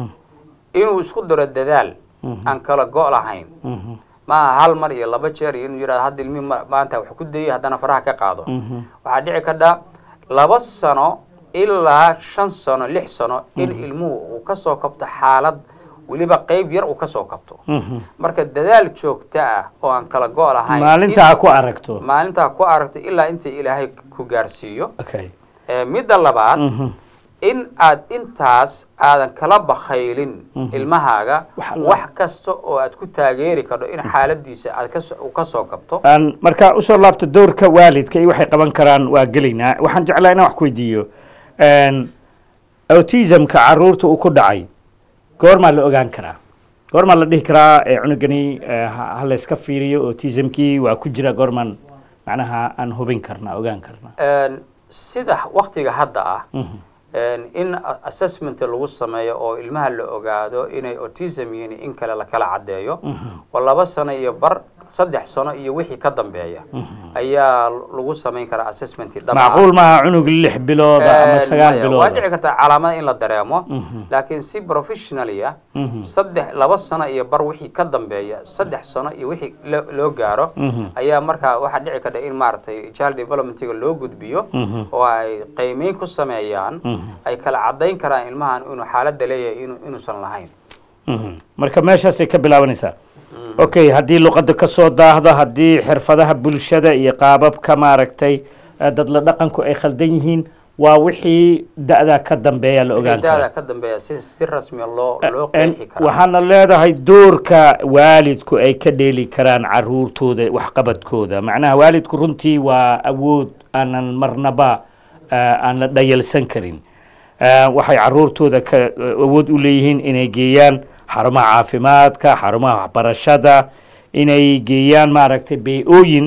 inuu isku daro dadaal aan kala go' lahayn maaha hal mar iyo laba jeer iyo inuu yidhahdo hadda ilmihii maanta wax ku dayay haddana faraha ka qaado waxaa dhici kadha laba sano ilaa shan sano lix sano in ilmuhu uu kasoo kabto xaalad weliba qayb yar uu kasoo kabto marka dadaal joogto ah oo aan kala go' lahayn maalintaa ku aragto maalintaa ku aragto ilaa inta ilaahay ku gaarsiiyo okay midda labaad in aad intaas aadan kala bakhaylin ilmahaaga wax kasta oo aad ku taageeri karto in xaaladiisa aad kas uu kasoo kabto aan markaa usoo laabto dowrka waalidka iyo waxay qaban karaan waa gelaynaa waxaan jeclaa inaan wax ku weydiiyo autismka caruurta uu ku dhacay goormaa la ogaan karaa goormaa la dhihi karaa cunugani ha layska fiiriyo autismkii waa ku jira goormaan macnaha aan hubin karnaa ogaan karnaa sida waktiga hadda ah in assessment lagu sameeyo oo ilmaha la ogaado inay autism yihiin in kale lakala caddeeyo oo laba sano iyo bar saddex sano iyo wixii ka dambeeya ayaa lagu samayn karaa assessment macquul maaha cunug lix bilooda ama sagaal bilooda waa dhici kartaa calaamada in la dareemo laakiin si professionally ah saddex laba sano iyo bar wixii ka dambeeya saddex sano iyo wixii loo gaaro ayaa markaa waxaa dhici karta in maaragtay child developmentiga loo gudbiyo oo ay qiimeyn ku sameeyaan ay kala caddayn karaan ilmahan inuu xaaladda leeyahay inu inuusan lahayn marka meeshaasay ka bilaabanaysaa okay haddii luqadda ka soo daahdo haddii xirfadaha bulshada iyo qaababka maaragtay dad la dhaqanku ay khaldan yihiin waa wixii da-daa ka dambeeya la ogaan dada kara ka dambeeya si si rasmiya loo loo qeexi karaa waxaana leedahay doorka waalidku ay ka dheeli karaan caruurtooda waxqabadkooda macnaha waalidku runtii waa awood aanan marnaba aan la dhayalsan karin waxay caruurtooda ka awood u leeyihiin inay geeyaan xarumaha caafimaadka xarumaha waxbarashada inay geeyaan maaragtay bey-ooyin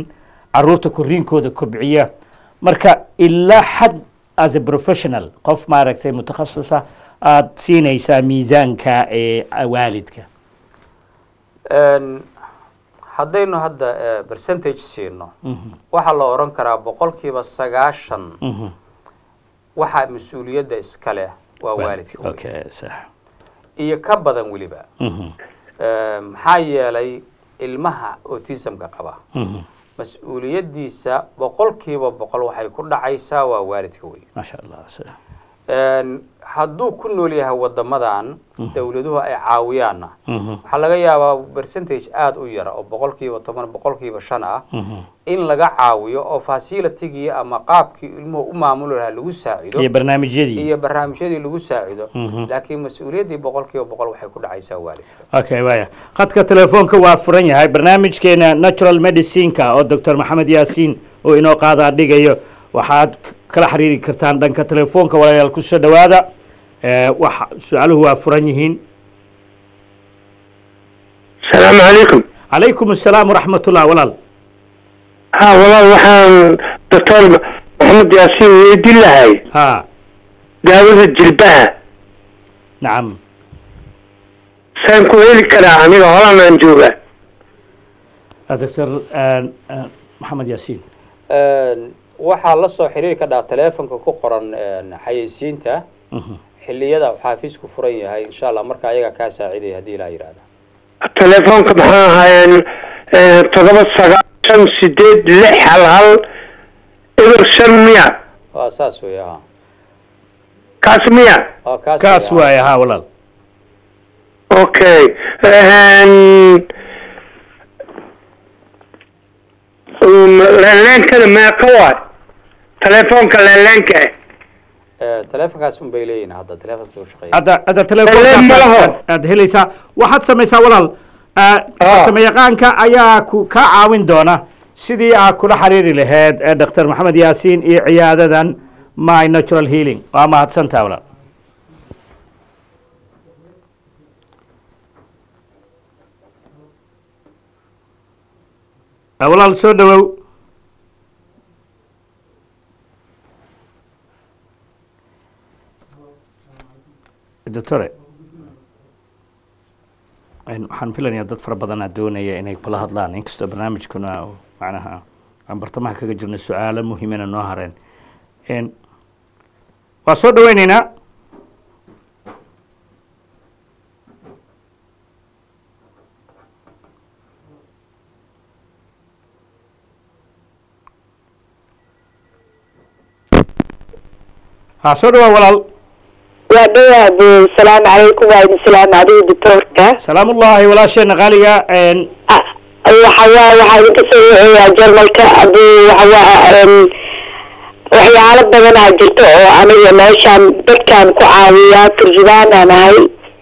caruurta koriinkooda kobciya marka ilaa xad as a professional qof maaragtay mutakhasisa aada siinaysaa miisaanka ee waalidka Een, haddaynu hadda eh, percentage siino waxaa la oran karaa boqolkiiba sagaashan waxaa mas-uuliyadda iska leh waa waalidka wey. okay sax iyo ka badan weliba Eh, maxaa yeelay ilmaha autismka qaba mas-uuliyaddiisa boqolkiiba boqol waxay ku dhacaysaa waa waalidka wey maasha allah sax Een, hadduu ku nool yahay wadamadan dowladuhu ay caawiyaanna waxaa laga yaabaa percentage aada u yara oo boqolkiiba toban boqolkiiba shan ah in laga caawiyo oo facilitigii ama qaabkii ilmuhu u maamuli lahaa lagu saacido iyo barnaamijyadii iyo barnaamijyadii lagu saacido laakiin mas-uuliyaddii boqolkiiba boqol waxay ku dhacaysaa waalidka okay waya khadka telefoonka waa furan yahay barnaamijkeena natural medicineka oo doctor maxamed yaasiin oo inoo qaadaa dhigayo waxaad k- kala xiriiri kartaan dhanka telefoonka walaalayaal kusoo dhawaada Eh, waxa su-aaluhu waa furan yihiin asalaamu calaykum calaykum assalaam waraxmat ullah walaal ha walaal waxaan doctor maxamed yaasiin weydin lahay ha daawada jilbaha nacam saan ku heli karaa aniga holanaan jooga Ah, doctor maxamed yaasiin Een, waxaa la soo xiriiri ka dhaa teleefonka ku qoran een, xayeysiinta xilliyada uu xaafisku furan yahay insha allah marka ayaga kaa saacidaya haddii ilaa yidhahda telefoonka maxaa ahaayeen eh, toddoba sagaal shan sideed lix hal hal eber shan miya waa saas wey ha kaas miya waa kaas kaas wey, ha. waaye ha walaal okay leeleenkana meeqa waay telefoonka leeleenka ah Eh, teleefonkaas un bay leeyihin hadda teleefonkaas u shaqeeya hadda hadda Hello, malaho. telefoonka aad helaysaa waxaad samaysaa walaal ah, farsamayaqaanka ayaa ku kaa caawin doona sidii aad kula xiriiri lahayd ee dr maxamed yaasiin iyo ciyaadadan my natural healing waa mahadsantaa walaal Ah, walaal soo dhawow doctore een, waxaan filayaa dad fara badanaa doonaya inay kula hadlaan inkastoo barnaamijkuna uu macnaha aan bartamaha kaga jirno su-aalo muhiimana noo hareen Een, waa soo dhaweyneynaa ha soo dhawaa walaal waa dhawaad salaamu calaykum waa idin salaam adiga doctoorka salaamullaahi walaasheena qaaliga een, waxa waa waxaa idinka soo waceeyaa jarmalka aduu waxa waa em, waxyaalo badanaa jirta oo aniga meeshaan dadkaan ku caawiyaa turjubaanaan ahay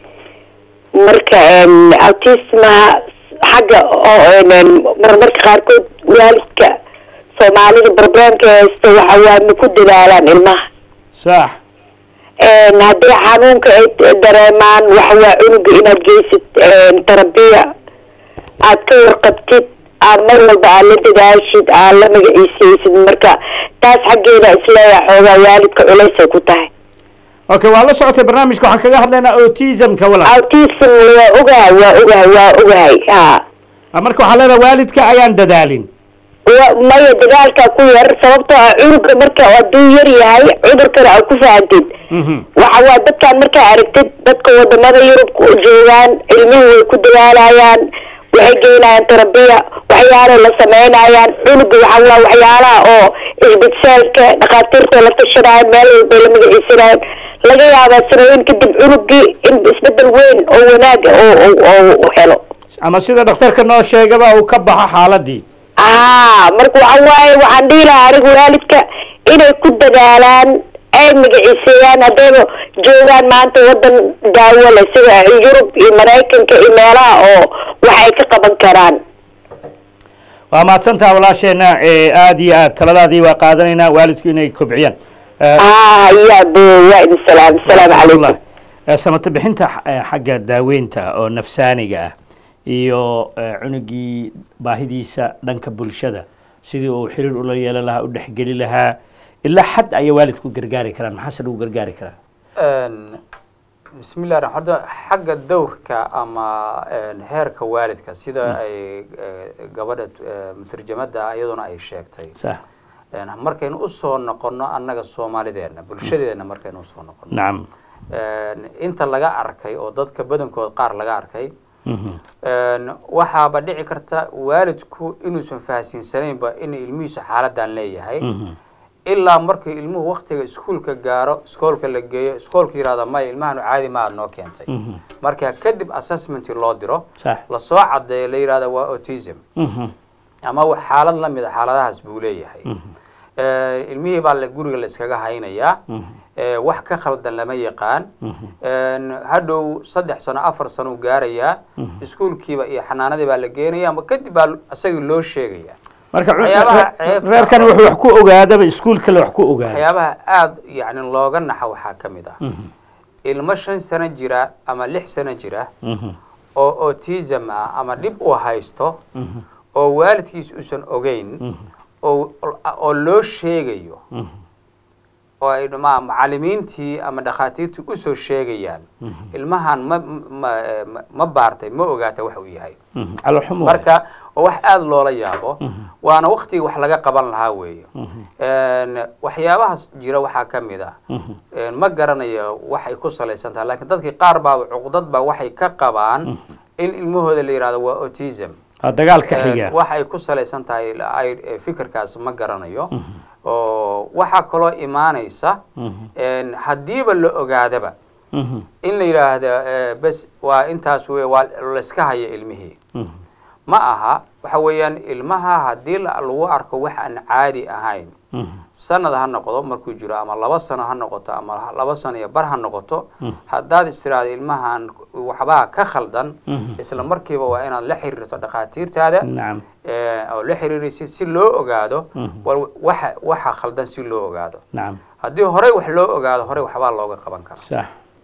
marka em, autismaha xagga oo em, marmarka qaarkood waalidka soomaalida problemka haysta waxa waa ma ku dadaalaan ilmaha sax een haddii xanuunka ay dareemaan waxa waa cunuga inaad geysid een terabiya aad ka warqabtid aad mar walba aad la dadaashid aad la magaciisaysid marka taas xaggeeda isleeyahay xoogaa waalidka culaysay ku tahay okay waa la socotay barnaamijka waxaan kaga hadlaynaa autismka walaal autism waa ogahay waa ogahay waa ogahay ha Ah, marka waxaa leedahay waalidka ayaan dadaalin wa- maya dagaalka ku yar sababtoo ah cunuga marka hadduu yar yahay cudurkana aad ku fahantid Mhm. waxa waa dadkaan markaa aragtid dadka wadamada yurub ku joogaan ilmuhu way ku dadaalayaan waxay geynayaan terabiya waxyaalay la sameynayaan cunuga waxa waa waxyaalaha oo isbitaalka dhakhaatiirta la tashanaayo meel walbay la magaciisanayaan laga yaabaa sanooyin kadib cunugii in isbedel weyn oo wanaaga oo oo- oo u helo ama sida dhakhtarka noo sheegaba uu ka baxo xaaladii aa marka waxa waaye waxaan dhihi lahaa anigu waalidka inay ku dadaalaan ay magaciiseeyaan haddayba joogaan maanta wadan daawo leh sida yurub iyo maraykanka iyo meelaha oo waxay ka qaban karaan waa mahadsantaha walaasheena ee aada iyo aad taladaadii waa qaadanaynaa waalidku inay kobciyaan Eh, aa hayaa bo waa idin salaam asalaamu calaykum Eh, samata bixinta eh, xagga daaweynta oo nafsaaniga ah iyo eh, cunugii baahidiisa dhanka bulshada sidii uu xiriir ula yeelan lahaa u dhexgeli lahaa ilaa xad ayay waalidku gargaari karaan maxaase lagu gargaari karaa bismi llah raxmaan horta xagga dowrka ama heerka waalidka sida ay gabadha mutarjamada iyaduna ay sheegtay sax markaynu usoo noqono annaga soomaalideena bulshadeena markaynu usoo noqono nacam inta laga arkay oo dadka badankood qaar laga arkay waxaaba dhici karta waalidku inuusan fahansiinsanaynba in ilmihiisu xaaladan leeyahay ilaa markii ilmuhu waktiga iskuolka gaaro iskoolka la geeyo iskoolka yihahda maya ilmahanu caadi ma aad noo keentay marka kadib assessment loo diro sax lasoo cadeeyo la yihahda waa autism ama wa- xaalad la mid a xaaladahaas buu leeyahay ilmihii baa la guriga la iskaga haynayaa wax ka khaldan lama yaqaan hadhow saddex sano afar sano u gaarayaa iskuolkiiba iyo xanaanadii baa la geenaya ama kadib baa isagii loo sheegaya marka cu- Waxyaabaha re- ceebta- reerkan wuxuu wax ku ogaadaba iskuul kale wax ku ogaada waxyaabaha aada yani looga naxa waxaa ka mid ah ilmo shan sano jira ama lix sano jira oo autism ah ama dhib uu haysto oo waalidkiis uusan ogeyn oo oo loo sheegayo oo ay ma macalimiintii ama dhakhaatiirtii usoo sheegayaan ilmahan ma ma ma- ma baartay ma ogaata wax uu yahay caloolxumo marka waa wax aada loola yaabo waana waktigii wax laga qaban lahaa weeye waxyaabahaas jira waxaa ka mid ah ma garanayo waxay ku salaysan tahay lakiin dadkii qaar baa cuqdad baa waxay ka qabaan in ilmahooda la yihahdo waa autism dagaalka xiga wax ay ku salaysan tahay ay fikirkaas ma garanayo oo waxaa kaloo imaanaysa haddiiba la ogaadaba in la yidhaahdo bes waa intaas wey waa layska haya ilmihii ma aha waxa weeyaan ilmaha haddii la- lagu arko wax aan caadi ahayn sanad ha noqdo markuu jiro ama laba sano ha noqoto ama laba sano iyo bar ha noqoto haddaad istiraado ilmahan waxbaa ka khaldan isla markiiba waa inaad la xiriirto dhakhaatiirtaada nacam eh, oo la xiriiraysid si loo ogaado wal waxa waxa khaldan si loo ogaado nacam haddii horey wax loo ogaado horey waxbaa looga qaban karaa sax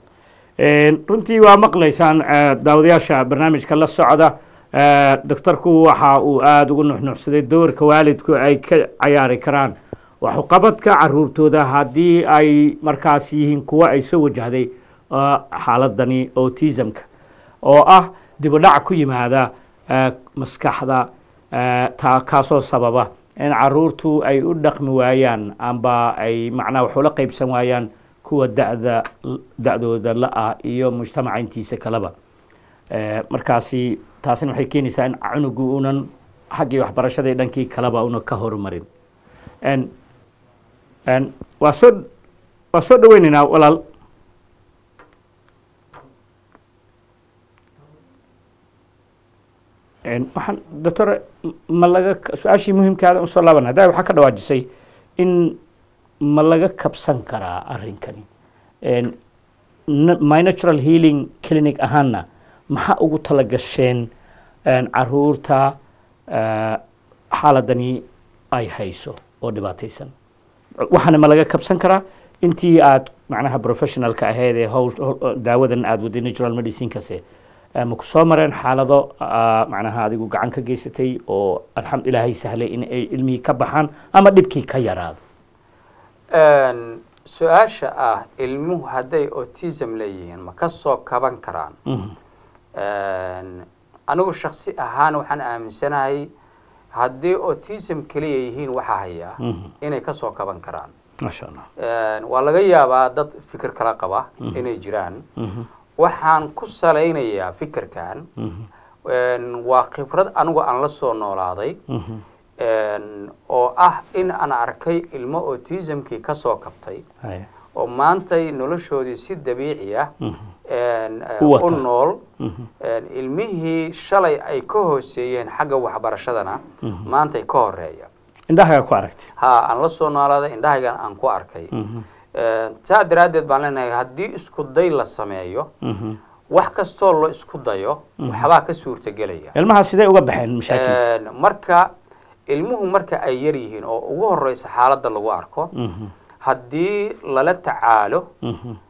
runtii waa maqlaysaan eh, daawadayaasha barnaamijka la socda eh, doctorku waxa uu aada ugu nuxnuxsaday doorka waalidku ay ka cayaari karaan waxuqabadka caruurtooda haddii ay markaas yihiin kuwo ay soo wajahday eh, xaaladani autismka oo ah dibudhac ku yimaada eh, maskaxda eh, taa kaasoo sababa in caruurtu ay u dhaqmi waayaan amba ay macnaha wax ula qaybsan waayaan kuwa da'da da'dooda la-ah iyo mujtamaca intiisa kaleba Eh, markaasi taasina waxay keenaysaa in cunugu unan xaggii waxbarashada iyo dhankii kaleba una ka horumarin En- en, waa soo waa soo dhaweynaynaa walaal En, waxaan doctor ma laga su-aashii muhiimkaada usoo laaban hadda waxaa ka dhawaajisay in ma laga kabsan karaa arrinkani En, n- my natural healing clinic ahaana maxaa ugu tala gasheen en, caruurta eh, xaaladani ay hayso oo dhibaataysan waxaana ma laga kabsan karaa intii aad macnaha professionalka ahayd ee howl howl- daawadan aad waday natural medicinekase eh, ma ku soo mareen xaalado ah, macnaha adigu gacan ka geysatay oo alxamdu ilaahay sahlay in ay ilmihii ka baxaan ama dhibkii ka yaraado Een, su-aasha ah ilmuhu hadday autism leeyihiin ma ka soo kaban karaan Mhm. Een, anigu shaksi ahaan waxaan aaminsanahay haddii autism keliya yihiin waxa haya Mhm. inay ka soo kaban karaan maasha allah Een, waa laga yaabaa dad fikir kala qaba inay jiraan Mhm. waxaan ku salaynayaa fikirkan Mhm. een, waa khibrad anigu aan la soo noolaaday Mhm. een, oo ah in aan arkay ilmo autismkii ka soo kabtay Haya. oo maantay noloshoodii si dabiici ah Mhm. een, eh, U wata. u nool Mhm. een, ilmihii shalay ay ka hooseeyeen xagga waxbarashadana maantay ka horeeya indhahaga ku aragtay ha aan la soo noolaaday indhahaygan aan ku arkay Mhm. Een, saa daraaddeed baan leenahay haddii isku day la sameeyo Mhm. wax kastoo la isku dayo waxbaa ka suurtagelaya ilmaha sidee uga baxeen mashaakil Een, marka ilmuhu marka ay yar yihiin oo ugu horeysa xaaladda lagu arko Mhm. haddii lala tacaalo Mhm.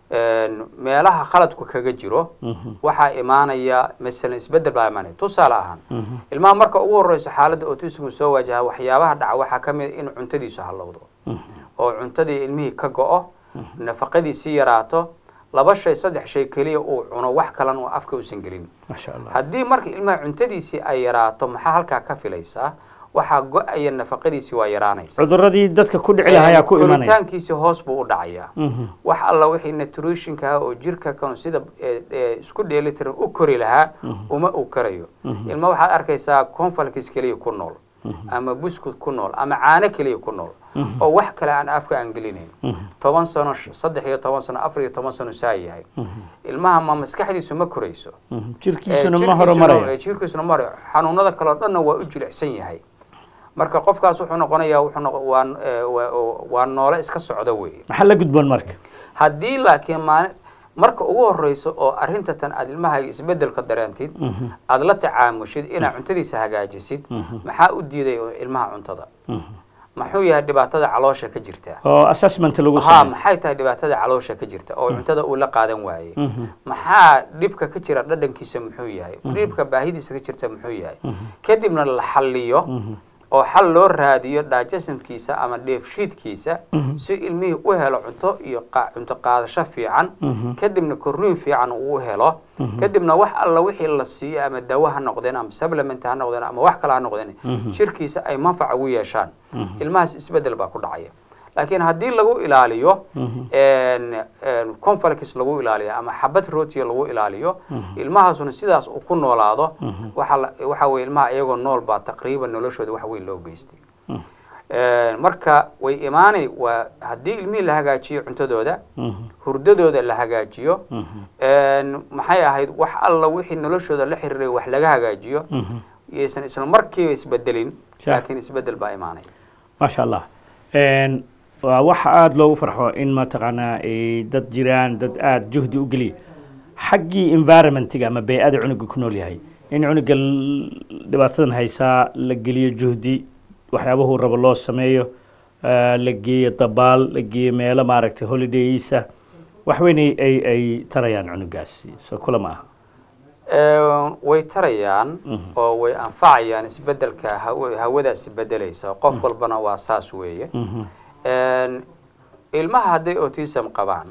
meelaha khaladku kaga jiro waxaa imaanaya masalan isbedel baa imaanaya tusaale ahaan ilmaha marka ugu horeyso xaaladda autismku soo waajaha waxyaabaha dhaca waxaa ka mid a in cuntadiisu hallowdo oo cuntadii ilmihii ka go-o nafaqadiisii yaraato laba shay saddex shay keliya uu cuno wax kalan uu afka uusan gelin maasha allah haddii marka ilmaha cuntadiisii ay yaraato maxaa halkaa ka filaysaa waxaa go-aya nafaqadiisii waa yaraanaysa cuduradii dadka ku dhici lahaa ayaa ku imanaya koritaankiisi hoos buu u dhacayaa Mhm. wax alla wixii nutritionka ah oo jirka kan sida eh, eh, isku dheelitiran u kori lahaa uma uu karayo ilma waxaad arkaysaa confalkis keliya ku nool ama buskut ku nool ama caano keliya ku nool oo wax kale aan afka aan gelinayn toban sano sh- saddex iyo toban sano afar iyo toban sano saa yahay ilmaha ma maskaxdiisu ma korayso Mhm. Eh, jirkiisuna ma jirkiisuna- horumaraya eh, jirkiisuna ma horumaraya xanuunada kale oo dhanna waa u jilicsan yahay marka qofkaas wuxuu noqonayaa wuxuu noqo waa eh, waa- waa noole iska socda weeye maxaa la gudboon marka haddii laakiin maali marka ugu horeyso oo arrinta tan aad ilmahaaga isbedelka dareentid aad la tacaamushid inaad cuntadiisa hagaajisid maxaa u diiday oo ilmaha cuntada muxuu yahay dhibaatada caloosha ka jirta oo assessment lagu ha sameeyo maxay tahay dhibaatada caloosha ka jirta oo cuntada uu la qaadan waayey maxaa dhibka ka jira dhadhankiisa muxuu yahay dhibka baahidiisa ka jirta muxuu yahay kadibna la xalliyo oo xal loo raadiyo digestionkiisa ama dheefshiidkiisa si ilmihii u helo cunto iyo qa- cunto qaadasho fiican kadibna korriin fiican uu u helo kadibna wax alla wixii la siiyo ama dawo ha noqdeen ama supplement ha noqdeen ama wax kale ha noqdeen jirkiisa ay manfac ugu yeeshaan ilmahaas isbedel baa ku dhacaya laakiin haddii lagu ilaaliyo confalx lagu ilaaliyo ama xabad rootiya lagu ilaaliyo ilmahaasuna sidaas uu ku noolaado waxa la- waxa weye ilmaha iyagoo nool baa taqriiban noloshooda wax weyn loo geystay marka way imaanay waa haddii ilmihii la hagaajiyo cuntadooda hurdadooda la hagaajiyo maxay ahayd wax alla wixii noloshooda la xiriiray wax laga hagaajiyo yaysan isla markiiba isbedelin Sure. laakiin isbedel baa imaanaya maasha allah Een, waa wax aada loogu farxo in mataqaanaa ay dad jiraan dad aada juhdi u geliya xaggii environmentiga ama bey-ada cunuga ku nool yahay in cunuga l- dhibaatadan haysaa la geliyo juhdi waxyaabahuu rabo loo sameeyo eh, la geeyo dabaal la geeyo meelo maaragtay holidayiisa wax weyn ay ay- ay tarayaan cunugaasi soo kula ma aha Ee, way tarayaan oo way anfacayaan isbedelka haw- hawadaasi bedelaysa qof walbana waa saas weeye Een, ilmaha hadday autism qabaan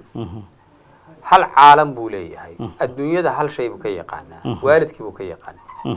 hal caalam buu leeyahay adduunyada hal shay buu ka yaqaanaa waalidkii buu ka yaqaanaa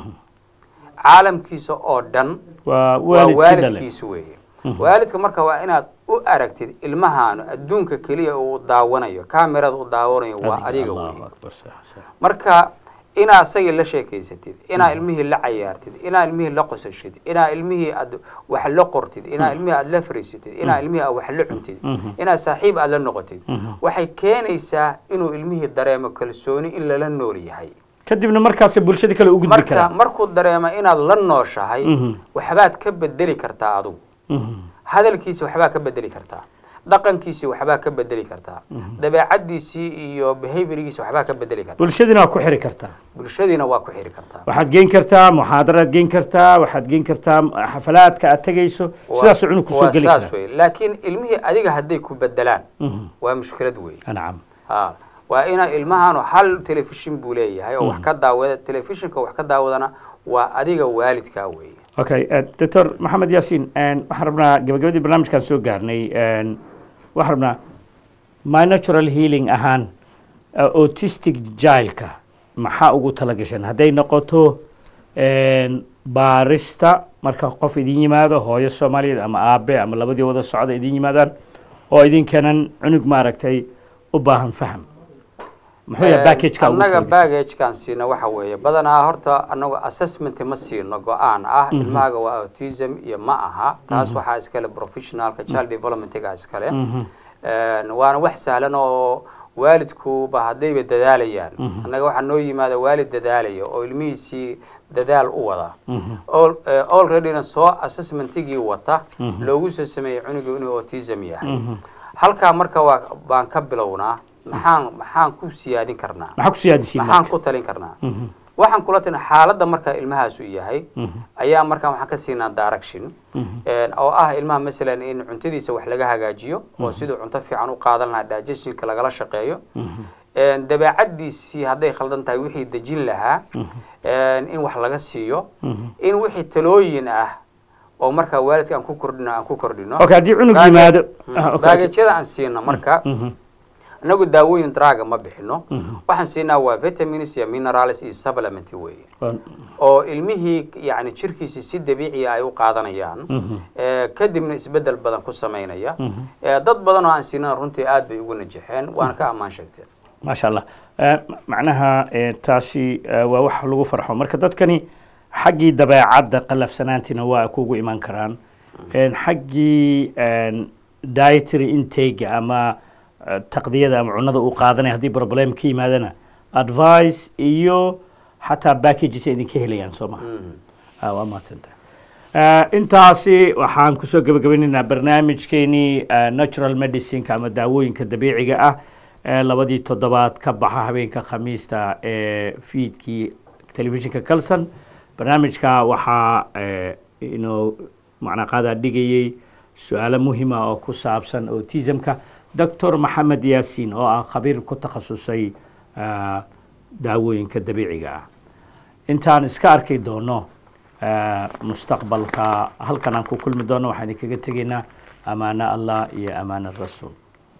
caalamkiisa oo dhan waa waa waalidkii dhale waalidkiisa weeye waalidka marka waa inaad u aragtid ilmahaanu adduunka keliya uu daawanayo kamerada u daawanayo waa adiga allahu weeye akbar sax sax marka inaa isagii la sheekaysatid inaa ilmihii la cayaartid inaa ilmihii la qosashid inaa ilmihii aad wax la qortid inaa ilmihii aad la fariisatid inaa ilmihii aad wax la cuntid inaa saaxiib aad la noqotid waxay keenaysaa inuu ilmihii dareemo kalsooni in lala nool yahay kadibna markaas bulshada kale u gudbi marka karaa markuu dareemo inaad la nooshahay Mhm. waxbaad ka bedeli kartaa adigu Mhm. hadalkiisi waxbaa ka bedeli kartaa dhaqankiisi waxbaa ka bedeli kartaa dabeecadiisii iyo behaviorgiisi waxbaa ka bedeli kartaa bulshadina waa ku xiri kartaa bulshadiina waa ku xiri kartaa waxaad geen kartaa muxaadaraad geen kartaa waxaad geen kartaa xafalaadka aad tegayso sidaasuu cunug kusoo waa geli saas karaa wey laakiin ilmihii adiga hadday ku bedelaan Mhm. waa mushkilad wey nacam ha waa ina ilmahaanu hal telefishin buu leeyahay oo wax ka daawada telefishinka wax ka daawadana waa adiga waalidkaa wey okay eh, doctor maxamed yaasiin een, waxaan rabnaa gabagabadii barnaamijkaan soo gaarnay een, waxaan rabnaa my natural healing ahaan eh, autistic jailka maxaa ugu tala gasheen hadday noqoto een, baarista marka qof idin yimaado hooyo soomaaliyeed ama aabe ama labadii wada socda idin yimaadaan oo idinkanan cunug maaragtay u baahan faham muxuu yahay packageka ugu annaga tala gashay? baggagekan siino waxa weeye badanaa horta anagu assessment ma siino go-aan ah ilmahaaga waa autism iyo ma aha taas waxaa iskale professionalka child developmentga iskale Mhm. Een, waana wax sahlan oo waalidkuba haddayba dadaalayaan annaga waxaa noo yimaada waalid dadaalaya oo ilmihiisii dadaal u wada Al- eh, alreadyna soo assessmentigii wata loogu soo sameeyey cunugu inuu autism yahay halkaa marka waa baan ka bilownaa maxaan maxaan ku siyaadin karnaa maxaa ku siyaadisiin maxaan marka ku talin karnaa waxaan kula tin xaaladda marka ilmahaasu yahay ayaa markaan waxaan ka siinaa direction oo ah ilmaha masalan in cuntadiisa wax laga hagaajiyo oo siduu cunto fiican u qaadan lahaa digestionka lagala shaqeeyo dabeecadiisii hadday khaldan tahay wixii dejin lahaa in wax laga siiyo in wixii talooyin ah oo markaa waalidka aan ku kordhino aan ku kordhino okay haddii cunug yimaado baagajyada aan siino marka inagu daawooyin draga ma bixino waxaan siinaa waa vitamins iyo minerals iyo supplement weeye oo ilmihii yani jirkiisi si dabiiciya ay u qaadanayaan kadibna isbedel badan ku samaynaya dad badan oo aan siinana runtii aad bay ugu najaxeen waana ka ammaan sheegteen maasha allah macnaha taasi waa wax lagu farxo marka dadkani xaggii dabeecadda qalafsanaantiina waa kugu iman karaan xaggii dietary intake ama taqdiyada ama cunada uu qaadanaya haddii problem ka yimaadana advice iyo xataa packages idinka helayaan soo maha waa mahadsanta intaasi waxaan kusoo gebagabaynaynaa barnaamijkeenii natural medicineka ama daawooyinka dabiiciga ah labadii toddobaad ka baxa habeenka khamiista ee fiidkii telefishinka calson barnaamijka waxaa inoo macnaa qaadaa dhigayey su-aalo muhima oo ku saabsan autismka doctor maxamed yaasiin oo ah khabiir ku takhasusay daawooyinka dabiiciga ah intaan iska arki doono mustaqbalka halkan aan ku kulmi doono waxaan idinkaga tegaynaa amaano allah iyo amaano rasuul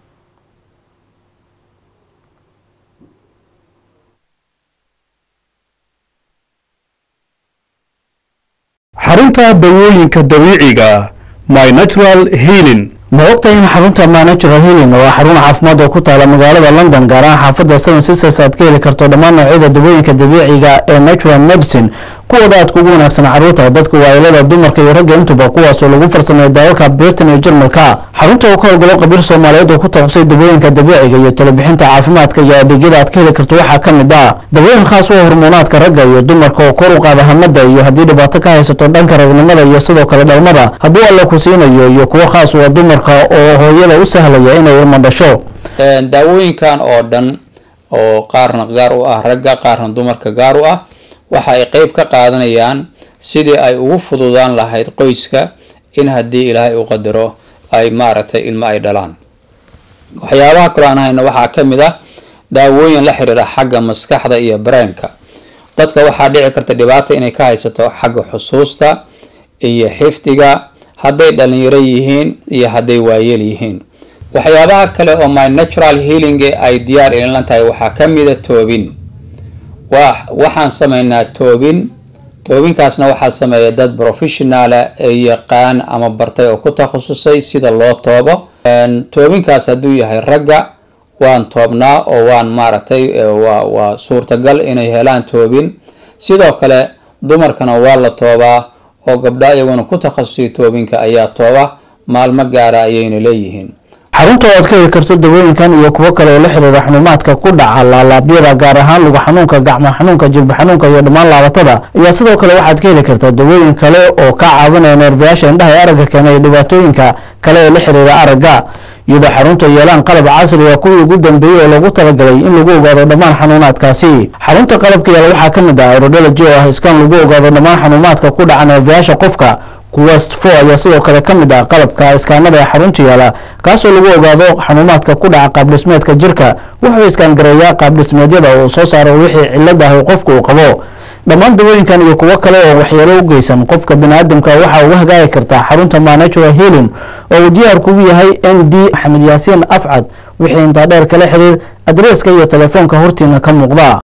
xarunta dawooyinka dabiiciga my natural healing ma ogtahay in xarunta ma natural healing oo xarun caafimaad oo ku taala magaalada london gaar ahaan xaafadda seven sisters aad ka heli karto dhammaan noocyada dawooyinka dabiiciga ee natural medicine kuwooda aad kugu wanaagsan carruurta dadka waailada dumarka iyo ragga intuba kuwaasoo lagu farsameeyo dalalka britain iyo jarmalka xarunta oo ka howlgalo qabiir soomaaliyeed oo ku takhusay dawooyinka dabiiciga iyo talabixinta caafimaadka iyo adeegyada aad ka heli karto waxaa ka mid ah dawooyin khaas u ah hormoonaadka ragga iyo dumarka oo kor u qaada hamada iyo haddii dhibaato ka haysato dhanka ragnimada iyo sidoo kale dhalmada hadduu alla ku siinayo iyo kuwo khaas u ah dumarka oo hooyada u sahlaya inay ilmo dhasho daawooyinkan oo dhan oo qaarna gaar u ah ragga qaarna dumarka gaar u ah waxa ay qeyb ka qaadanayaan sidii ay ugu fududaan lahayd qoyska in haddii ilaahay u qadaro ay maaragtay ilmo ay dhalaan waxyaabaha kaloo aan hayno waxaa ka mid ah daawooyin la xiriira xagga maskaxda iyo bareenka dadka waxaa dhici karta dhibaata inay ka haysato xagga xusuusta iyo xifdiga hadday dhalinyaro yihiin iyo hadday waayeel yihiin waxyaabaha kale oo my natural healing ay diyaar ilinlan tahay waxaa ka mida toobin wa waxaan sameynaa toobin toobinkaasna waxaa sameeya dad professionala ee yaqaan ama bartay oo ku takhasusay sida loo toobo toobinkaas hadduu yahay ragga waan toobnaa oo waan maaragtay waa waa suurtagal inay helaan toobin sidoo kale dumarkana waa la toobaa oo gabdha iyaguna ku takhasusay toobinka ayaa tooba maalmo gaara ayayna leeyihiin xarunta oo aad ka heli karto dawooyinkan iyo kuwo kale oo la xiriira xanuumaadka ku dhaca laalaabyada gaar ahaan lugu xanuunka gacmo xanuunka jilba xanuunka iyo dhammaan laabatada ayaa sidoo kale waxaad ka heli kartaa dawooyin kale oo ka caawinaya neerbayaasha indhaha ee aragga keena iyo dhibaatooyinka kale ee la xiriira aragga iyadoo xarunta yeelaan qalab casriga kuwii ugu dambeeyey oo lagu talagalay in lagu ogaado dhammaan xanuunaadkaasi xarunta qalabka yaala waxaa ka mid ah aerodology oo ah iskaan lagu ogaado dhammaan xanuumaadka ku dhaca neerbayaasha qofka quwest four ayaa sidoo kale ka mid ah qalabka iskaanada ee xarunta yaala kaasoo lagu ogaado xanuumaadka ku dhaca qaabdhismeedka jirka wuxuu iskaangareeyaa qaabdhismeedyada uu soo saaro wixii cilad ah qofka uu qabo dhammaan dawooyinkan iyo kuwo kale oo waxyeelo u geysan qofka biniaadamka waxaa uga hagaagi kartaa xarunta manatural healing oo uu diyaar kugu yahay n d maxamed yaasiin afcad wixii intaa dheer kala xiriir adreeska iyo telefoonka hortiina ka muuqda